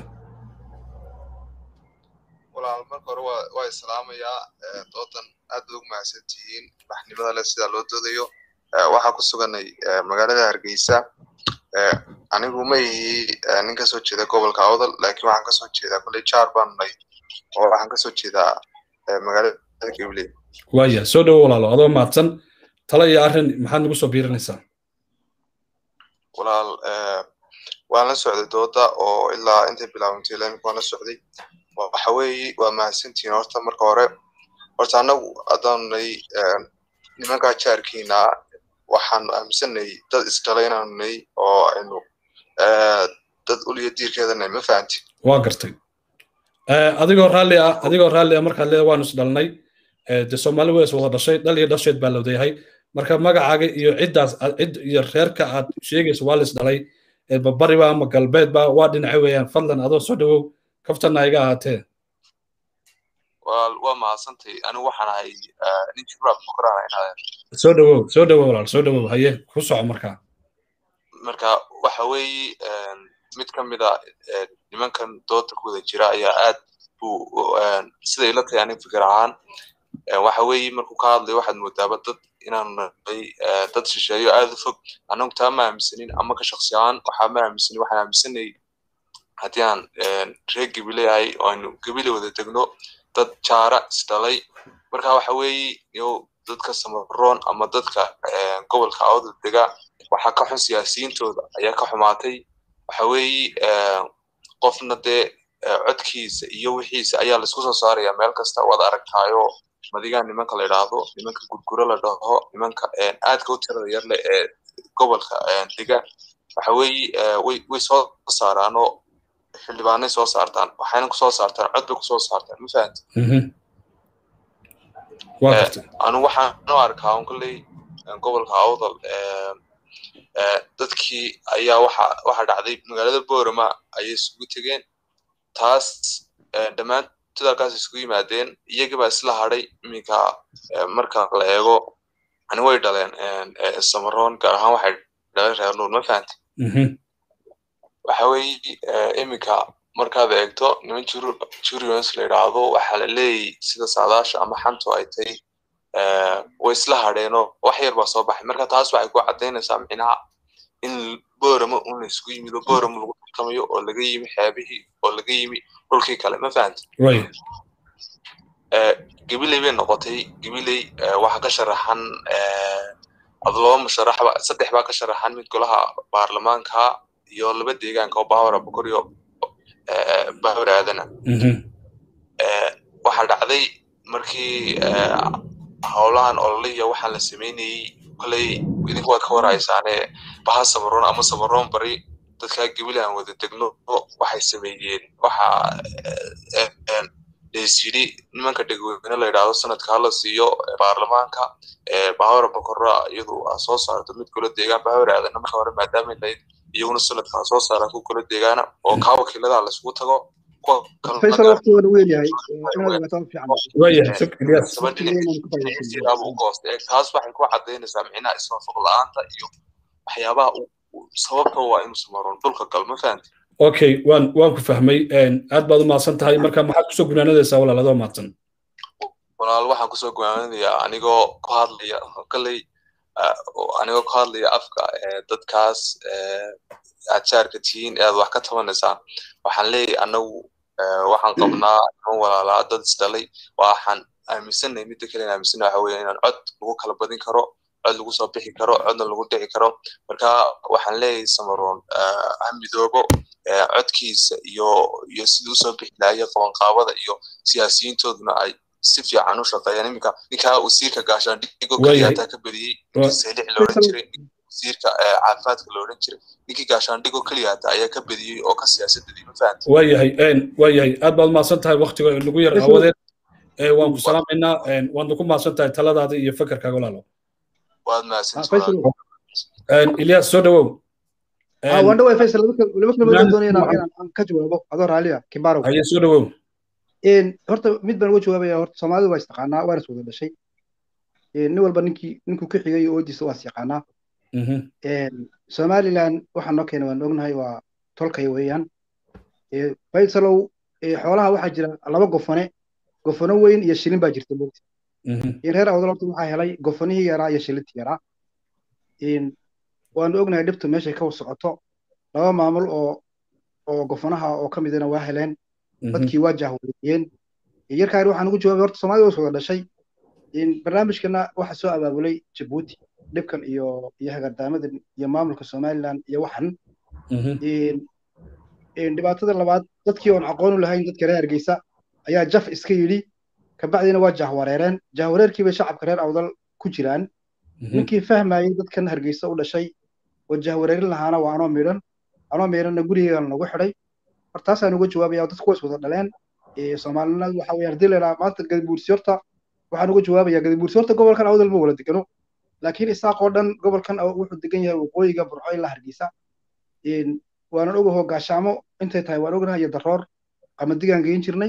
walaal marka hore waa islaamayaa doodan aad bay ugu mahadsan tihiin baxnimada leh sida loo doodayo waxaa ku suganay magaalada hargeysa anigu ma ihi nin kasoo jeeda gobolka awdal laakiin waxaan kasoo jeedaa kolley jaar baan nay oo waxaan kasoo jeedaa magaalada gabley waaya soo dhawow walaalo adoo mahadsan talo iyo arrin maxaad nagu soo biirinaysaa walaal waan la socday dooda oo ilaa intay bilaabantay lamika waan la socday waxa weeye waa mahadsantihiin horta marka hore horta annagu haddaanunay nimankaa jaarkiina waxaanu aaminsanay dad isdhalay inaanu nay oo aynu dad uliya diirkeedanay ma fahanti waa gartay adigoo raalli ah adigoo raalli ah markaad leeda waanu isdhalnay de soomaali way is wada dhashay dhal iyo dhasheed baa lawdayahay marka magacaaga iyo ciddaas cid iyo reerka aad sheegayso waa la isdhalay bariba ama galbeedba waa dhinaca weeyaan fadlan adoo soo dhawow kaftana iga ahaatee waa mahadsantay anigu waxaan ahay nin jibraad bukraan inaad soo dhawow soo dhawow walaal soo dhawow haye ku soco markaa marka waxa weeye mid ka mid a nimankan dooda ku wada jira ayaa aad buu siday ila tahay anig fikir ahaan waxa weeye markuu ka hadlayo waxaad moodaaba dad inaanu nahay dad shisheeyo aad u fog annagu taa ma aaminsanin ama ka shaksi ahaan waxaa ma aaminsanin waxaan aaminsanay haddii aan reer gebile ahay oo aynu gebile wada degno dad jaara isdhalay marka waxa weeye yo dadka samaroon ama dadka gobolka awda dega waxaa ka xun siyaasiyiintooda ayaa ka xumaatay waxa weeye qofna dee codkiisa iyo wixiisa ayaa laisku soo saaraya meel kasta waad aragtaayo madigaa nimanka la idhaahdo nimanka gurguro la dhaho nimanka aadka u tirada yar leh ee gobolka dega waxa weeye way way soo saaraanoo xildhibaanay soo saartaan waxayna kusoo saartaan cod bay kusoo saartaan ma fahanti anu waxaan u arkaa un kolley gobolka awdal dadkii ayaa waxa waxa dhacday magaalada boorama ayay isugu tegeen taas dhammaantood halkaas isugu yimaadeen iyagii baa isla hadhay iminka marka la eego ani way dhaleen samaroon gaar ahaan waxay dhaleen reer nuur ma fahanti waxa weeye iminka markaad eegto niman jurions la yidhaahdo waxaa la leeyay sida saadaasha ama xantu ay tahay way isla hadheenoo wax yar baa soo baxay marka taas waxay ku caddaynaysaa micnaha in boorama un la isugu yimid oo boorama lagu tartamayo oo laga yimi xeebihii oo laga yimi dhulkii kale ma fahanti gabiley bay noqotay gabiley waxaa ka sharaxan laba musharaxba saddex baa ka sharaxan mid golaha baarlamaanka iyo laba deegaanka oo baawara bokor iyo baawar aadana waxaa dhacday markii howlahan ololiya waxaan la samaynayey koley idinku waad ka warhaysaane baha samaroon ama samaroon bari dadkaa gebile aan wada degno waxay sameeyeen waxa leesyidhi nimanka dhegweyne la yidhaahdo sanadka hala siiyo baarlamaanka bahawra bokora iyadu aa soo saarto mid kula deegaan bahawar aadana marka hore maadaama layd iyaguna sanadka soo saara ku kula deegaana oo kaa wakiilada laisugu tago faysal waqtigoona weyn yahay taas waxay ku cadaynaysaa micnaha iswaafaq la-aanta iyo waxyaabaha sababta waa inuu samaroon dhulka gal ma fahanti okay waan waan ku fahmay aad baad u mahadsan tahay marka maxaad kusoo gunaanadaysaa walaal adoo mahadsan walaal waxaan kusoo gunaanadayaa anigoo ku hadlaya kaley anigoo ku hadlaya afka dadkaas aad jaarka tihiin ee aad wax ka tabanaysaan waxaan leeyahay anagu waxaan qabnaa niman walaalaa dad isdhalay waxaan aaminsanay midda kale aaminsanay waxa weeye inaan cod lagu kala badin karo cod lagu soo bixi karo codna lagu dhici karo marka waxaan leeyahay samaroon ha midoobo codkiisa iyo iyo sidii usoo bixi lahayo qabanqaabada iyo siyaasiyiintooduna ay si fiican u shaqeeyaan iminka ninkaa wasiirka gaashaandhigo keliyataa ka badiyey ninkii saylic la odhan jiray wasiirka caafimaadka la odhan jiray ninkii gaashaandhigo keliyaata ayaa ka badiyey oo ka siyaasadadii ma fahanti waayahay waayahay aad baad mahadsan tahay waktiga nagu yar aawadeed waan ku salaamaynaa waadna ku mahadsan tahay taladaada iyo fekerkaaga walaalo waad mahadsantahay ilyas soo dhawow waan dhaway faysal laba kalmood doonaya inaan ka jawaabo adoo raaliya kibarow haye soo dhawow horta mid baan uga jawaabaya horta soomaalidu waa istaqaanaa waana is wada dhashay nin walba ninkii ninkuu ka xigay oodiisa waa is yaqaanaa somaliland waxaa noo keena waan ognahay waa tolkay weeyaan faysalow xoolaha waxaa jira laba gofane gofano weyn iyo shilin baa jirta mogta reer awdal horta waxaa helay gofanihii yaraa iyo shilintii yaraa waanu ognahay dhibtu meeshay ka socoto laba maamul oo oo gofanaha oo ka midana waa heleen dadkii waa jahwareeyeen yarkaan waxaan ugu jawaabay horta soomaalida was wada dhashay barnaamijkana waxaa soo abaabulay jabuuti dhibkan iyo iyo hagardaamadan iyo maamulka somaliland iyo waxan dhibaatada labaad dadkii oon aqoon u lahayn dadka reer hargeysa ayaa jaf iska yidhi kabacdina waa jahwareereen jahwareerkii bay shacabka reer awdal ku jiraan ninkii fahmayey dadkan hargeysa u dhashay oo jahwareerin lahaana waa anoo miidhan anoo miidhanna gurigeegan lagu xidhay hortaasaan uga jawaabaya dadku way iswada dhaleen soomaalina waxa weeyaan haddii la yidhaha maanta gadibuursi horta waxaan uga jawaabayaa gadibuursi horta gobolkan awdal ma wala degano laakiin isaaq oo dhan gobolkan wuxuu degan yahay waqooyiga burco ilaa hargeysa waanan ogaho gaashaamo intay tahay waan ognahay iyo daroor qamadigaan geyn jirnay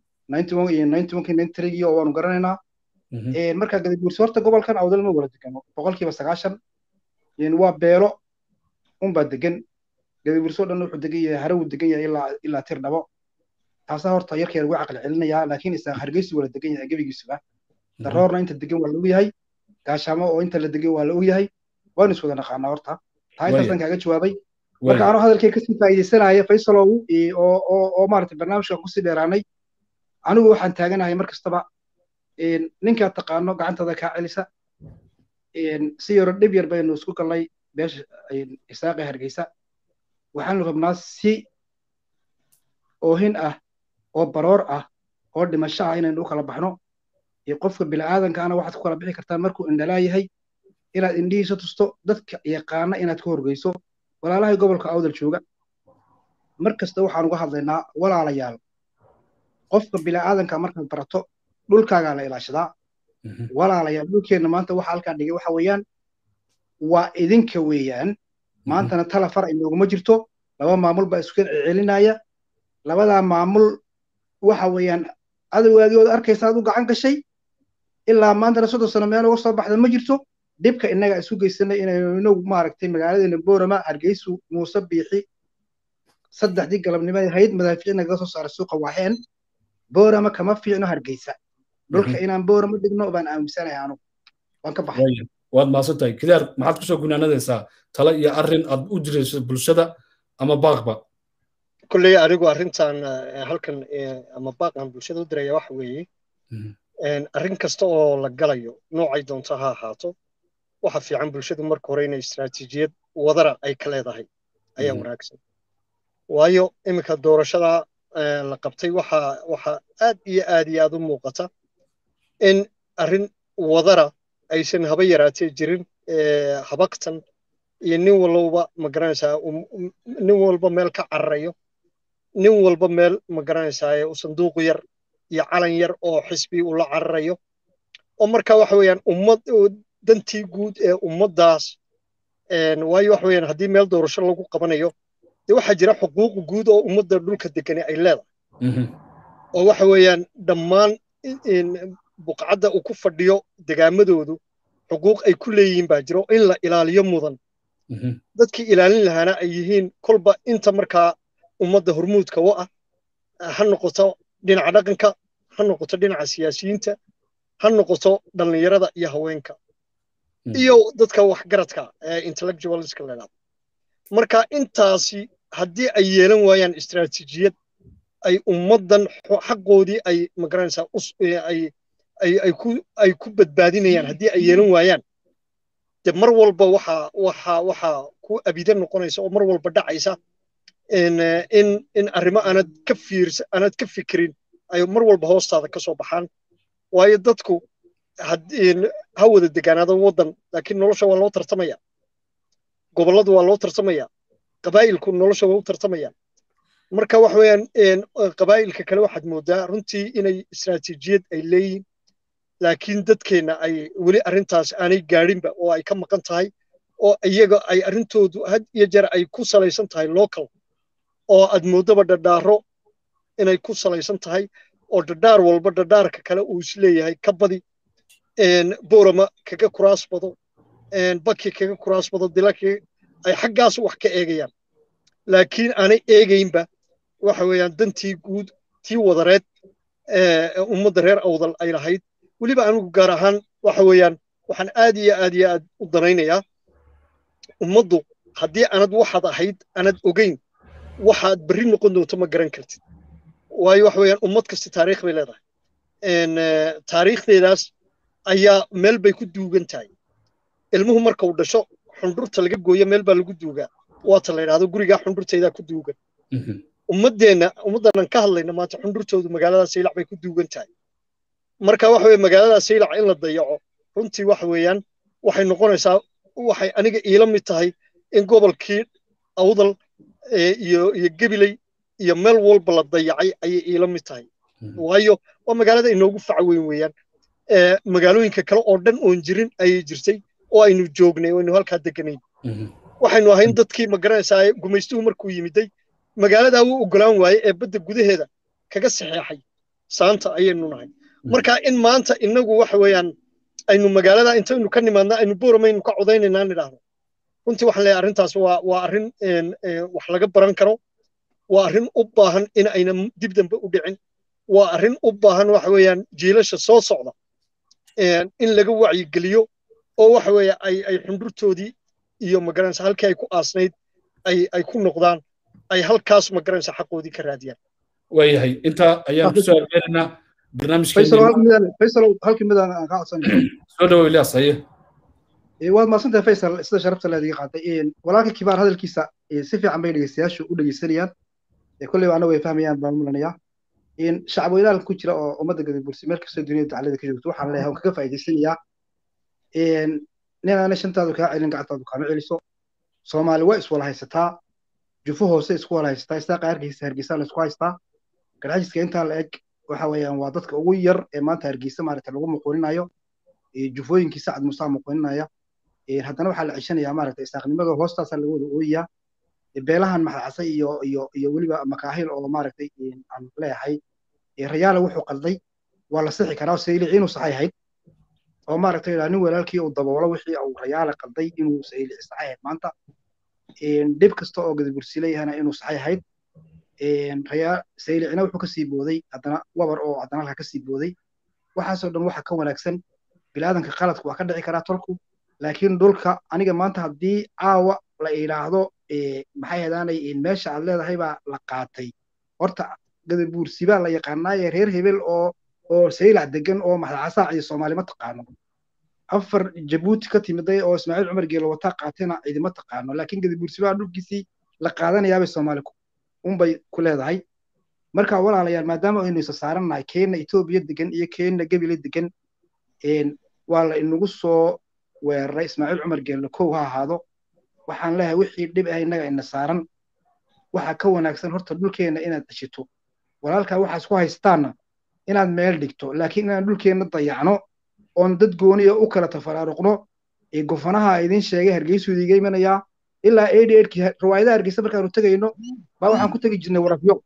oo waanu garanaynaa marka gadibuursi horta gobolkan awdal ma wala degano boqolkiiba sagaashan waa beelo unbaa degan gadibuursi oo dhan wuxuu degan yahay hare wuu degan yahay ilaa tir dhabo taasaa horta yarkeer ugu caqli celinayaa laakiin isaaq hargeysi wala degan yahay gebigiisuba daroorna inta degan waa la ogyahay gaashaamo oo inta la degan waa la ogyahay waanu iswada naqaanaa horta taa intaasaan kaaga jawaabay marka anoo hadalkay kasii faa'iidaysanaya faysalow oo maaragtay barnaamijkan kusii dheeraanay anigu waxaan taaganahay mar kastaba ninkaad taqaano gacantada kaa celisa si yaro dhib yar baynu isku galnay beesha isaaqe hargeysa waxaanu rabnaa si oohin ah oo baroor ah oo dhimasho ah inaynu u kala baxno qofka bila'aadankaana waxaad ku kala bixi kartaa markuu indhalaa yahay inaad indhihiisa tusto dadka yaqaana inaad ka horgeyso walaalahay gobolka awdal jooga mar kasta waxaan uga hadlaynaa walaalayaal qofka bila'aadanka markaad barato dhulkaagaa la ilaashadaa walaalayaal dhulkeenna maanta waxa halkaa dhigay waxa weeyaan waa idinka weeyaan maantana tala far inooguma jirto laba maamul baa isku celinaya labadaa maamul waxa weeyaan adowgaagii ood arkaysa aad u gacan gashay ilaa maantana soddon sano meel uga soo baxda ma jirto dhibka innaga isu geysanay inaynu inagu maaragtay magaaladeena boorama hargeysu muuse biixi saddexdii galabnimo hayd madaafiic nagaga soo saaray suuqa waaxeen boorama kama fiicno hargeysa dhulka inaan boorama dhigno baan aaminsanahay anugu waan ka baxay waad mahadsantahay kidaar maxaad kusoo gunaanadaysaa talo iyo arrin aad u jirayso bulshada ama baaqba kolley anigu arrintan halkan ama baaqan bulshada u diraya waxa weeye arrin kasta oo la galayo noocay doonto ha ahaato waxa fiican bulshadu marka hore inay istaraatiijiyad wadara ay ka leedahay ayaa wanaagsan waayo iminka doorashada la qabtay waxa waxa aad iyo aad iyo aad u muuqata in arrin wadara aysan haba yaraatee jirin habaqtan iyo nin walba magaranaysaa nin walba meel ka cararayo nin walba meel magaranaysaa u sanduuq yar iyo calan yar oo xisbi ula cararayo oo marka waxa weeyaan ummad dantii guud ee ummaddaas waayo waxa weeyaan haddii meel doorasho lagu qabanayo dee waxaa jira xuquuq guud oo ummadda dhulka degani ay leedahay oo waxa weeyaan dhammaan buqcadda uu ku fadhiyo degaamadoodu xuquuq ay ku leeyihiin baa jiro in la ilaaliyo mudan dadkii ilaalin lahaana ay yihiin kolba inta markaa ummadda hormuudka u ah ha noqoto dhinaca dhaqanka ha noqoto dhinaca siyaasiyiinta ha noqoto dhallinyarada iyo haweenka iyo dadka waxgaradka ee intellectualska leedaada marka intaasi haddii ay yeelan waayaan istaraatiijiyad ay ummaddan xaqoodii ay magaranaysaa ay ay ku ay ku badbaadinayaan haddii ay yeelan waayaan de mar walba waxa waxa waxa ku abida noqonaysa oo mar walba dhacaysa in in in arrimo aanad ka fiirsa aanad ka fikirin ay mar walba hoostaada ka soo baxaan waayo dadku ha wada degaanaado waddan laakiin nolosha waa loo tartamaya gobolladu waa loo tartamaya qabaa'ilku nolosha waa u tartamaya marka waxa weeyaan qabaa'ilka kale waxaad moodaa runtii inay istaraatiijiyad ay leeyihiin laakiin dadkeenna ay weli arrintaas aanay gaadhinba oo ay ka maqan tahay oo iyaga ay arrintoodu had iyo jeer ay ku salaysan tahay local oo aad moodaba dhadhaaro inay ku salaysan tahay oo dhadhaar walba dhadhaarka kale uu isleeyahay ka badi boorama kaga kuraas bado baki kaga kuraas bado dilaki ay xaggaas wax ka eegayaan laakiin aanay eegaynba waxa weeyaan dantii guud tii wadareed ummadda reer awdal ay lahayd weliba anigu gaar ahaan waxa weeyaan waxaan aad iyo aad iyo aad u danaynayaa ummaddu haddii aanad waxaad ahayd aanad ogeyn waxaad berri noqon doonto ma garan kartid waayo waxa weeyaan ummad kasta taariikh bay leedahay taariikhdeedaas ayaa meel bay ku duugan tahay ilmuhu marka uu dhasho xundhurta laga gooyo meel baa lagu duugaa waata la yidhahdo gurigaa xundhurtaydaa ku duugan ummaddeenna ummaddanan ka hadlayna maanta xundhurtoodu magaaladaas ilac bay ku duugan tahay marka waxa weye magaalada saylac in la dayaco runtii waxa weeyaan waxay noqonaysaa waxay aniga iila mid tahay in gobolkii awdal iyo iyo gebiley iyo meel walba la dayacay ayay iila mid tahay waayo waa magaalada inoogu faca weyn weeyaan magaalooyinka kale oo dhan oon jirin ayay jirtay oo aynu joognay oo aynu halkaa deganayn waxaynu ahayn dadkii magaranaysaa gumaystuhu markuu yimiday magaaladaa wuu ogolaan waaye ee badda gudaheeda kaga saxeexay saanta ayaynu nahay marka in maanta inagu waxa weeyaan aynu magaalada intaynu ka nimaadna aynu booramaynu ka codaynaynaa nidhaahdo runtii waxaan leeyahay arrintaas waa waa arrin wax laga baran karo waa arrin u baahan in ayna dib dambe u dhicin waa arrin u baahan waxa weeyaan jiilasha soo socda in laga wacyigeliyo oo waxa weeye ay ay xundurtoodii iyo magaranaysa halkii ay ku aasnayd ay ay ku noqdaan ay halkaas magaranaysa xaqoodii ka raadiyaan waayahay intaa ayaan kusoo argeenaynaa barnaamijkefaysal halkii mid aan ka codsanay soo dhawo ilyaas haye waad mahadsantahay faysal sida sharafta leediga qaatay walaalka kibaar hadalkiisa si fiican bay dhegeystayaashu u dhegeysanayaan kolleyba anagu ay fahmayaan baan mulanayaa shacab weynaal ku jira oo ummadda gadabursi meel kastoo duniyada daclada ka joogto waxaan leeyahay kaga faa'iidaysanayaa ninaana shantaadu kaa celin gacantaadu kaama celiso soomaali waa iswala haysataa jufo hoose isku wala haysataa istaa qaarkiisa hargeysa la isku haystaa garxajiska intaa la eg waxa weeyaan waa dadka ugu yar ee maanta hargeysa maaragta lagu muquuninayo jufooyinkii sacad musaa muquuninaya haddana waxaa la ceshanayaa maaragta isaaqnimada hoostaasaa laga wada ooyayaa beelahan maxacase iyo iyo iyo weliba makaahil oo maaragtay aan leeyahay rayaala wuxuu qalday waa la sixi karaa saylici inuu saxay ahayd oo maaragtay nin walaalkii uu daboolo wixii uu rayaala qalday inuu saylici saxay ahayd maanta dhib kasta oo gadabursi leeyahana inuu saxay ahayd saylicina wuxuu kasii booday haddana wabar oo haddana halka kasii booday waxaasoo dhan waxa ka wanaagsan bilaadanka qaladku waa ka dhici karaa tolku laakiin dhulka aniga maanta haddii caawa la idhaahdo maxay hadaanay meesha aad leedahay baa la qaatay horta gadabuursi baa la yaqaanaaye reer hebel oo oo saylac degan oo maxdacasaac iyo soomaali ma taqaano afar jabuuti ka timiday oo ismaaciil cumar geelo wataa qaatayna cidima taqaano laakiin gadabuursi baa dhulkiisii la qaadanayaabay soomaali unbay ku leedahay marka walaalayaal maadaama aynu isa saarannahay keenna etoobiya degan iyo keenna gebile degan waa la inagu soo weeraray ismaaciil cumar geelle kow ha ahaado waxaan leeyahay wixii dhib ah innaga ina saaran waxaa ka wanaagsan horta dhulkeenna inaad deshito walaalkaa waxaas ku haystaanna inaad meel dhigto laakiin inaan dhulkeenna dayacno oon dad gooniya u kala tafaraaruqno ee gofanaha idin sheegay hargeysuu idiga imanayaa ilaa eighty eightkii riwaayadaha hargeysa markaanu tegayno baa waxaan ku tegi jirnay warafyo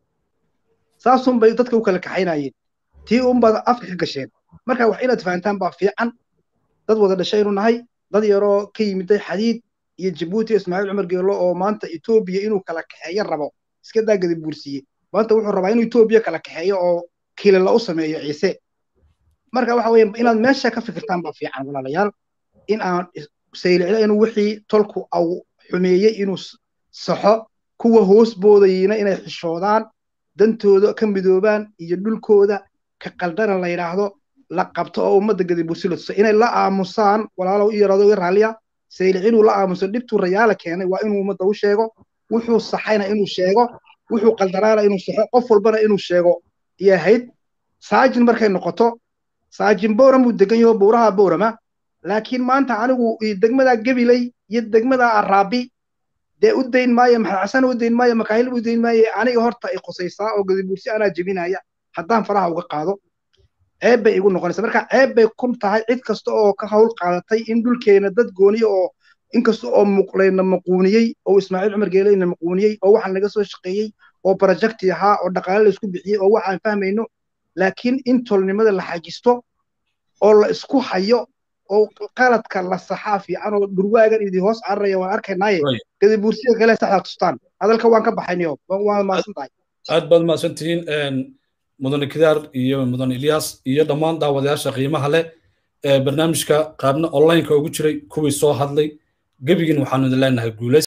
saasun bay dadka u kala kaxaynayeen tii unbaad afka ka gasheen marka wax inaad fahantaan baa fiican dad wada dhashaynu nahay dad yaroo ka yimiday xadiid iyo jabuuti ismaaciil cumar geelo oo maanta etoobiya inuu kala kaxeeyo rabo iska daa gadi buursiye maanta wuxuu rabaa inuu etoobiya kala kaxeeyo oo kilila u sameeyo ciise marka waxa weeye inaad meesha ka fikirtaan baa fiican walaalayaal in aan saylicda inuu wixii tolku au xumeeyey inuu saxo kuwa hoos boodayina inay xishoodaan dantooda ka midoobaan iyo dhulkooda ka qaldana la yidhaahdo la qabto oo ummadda gadibursi la tuso inay la aamusaan walaalow i yaraado i raalliya saylic inuu la aamuso dhibtuu rayaala keenay waa inuu ummadda u sheego wuxuu saxayna inuu sheego wuxuu qaldanaana inuu saxo qof walbana inuu sheego iyo ahayd saajin markay noqoto saajin bowram buu degan yaho bowraha bowrama laakiin maanta anigu degmada gabiley iyo degmada araabi dee u dayn maayo maxaxasan u dayn maayo makaahil u dayn maayo aniga horta i qusaysaa oo gadibuursi anaa jebinaya haddaan faraha uga qaado ceeb bay igu noqonaysa marka ceeb bay kun tahay cid kasta oo ka hawl qaadatay in dhulkeena dad gooniya oo inkasta oo muqlayna maquuniyey oo ismaaciil cumar geeleyna maquuniyey oo waxaan laga soo shaqeeyey oo projecti ahaa oo dhaqaale la isku bixiyey oo waxaan fahmayno laakiin in tolnimada la xajisto oo la isku hayo oo qaladka la saxaa fiican oo dhurwaagan idin hoos cararaya waan arkaynaaye gadibuursiga kale saxda tustaan hadalka waan ka baxaynayo waan maasan tahay aad baad mahadsan tihiin mudane kidaar iyo mudane ilyas iyo dhammaan daawadayaasha qiimaha leh ee barnaamijka qaabna onlineka ugu jiray kuwii soo hadlay gebigiin waxaanu idin leenahay guulays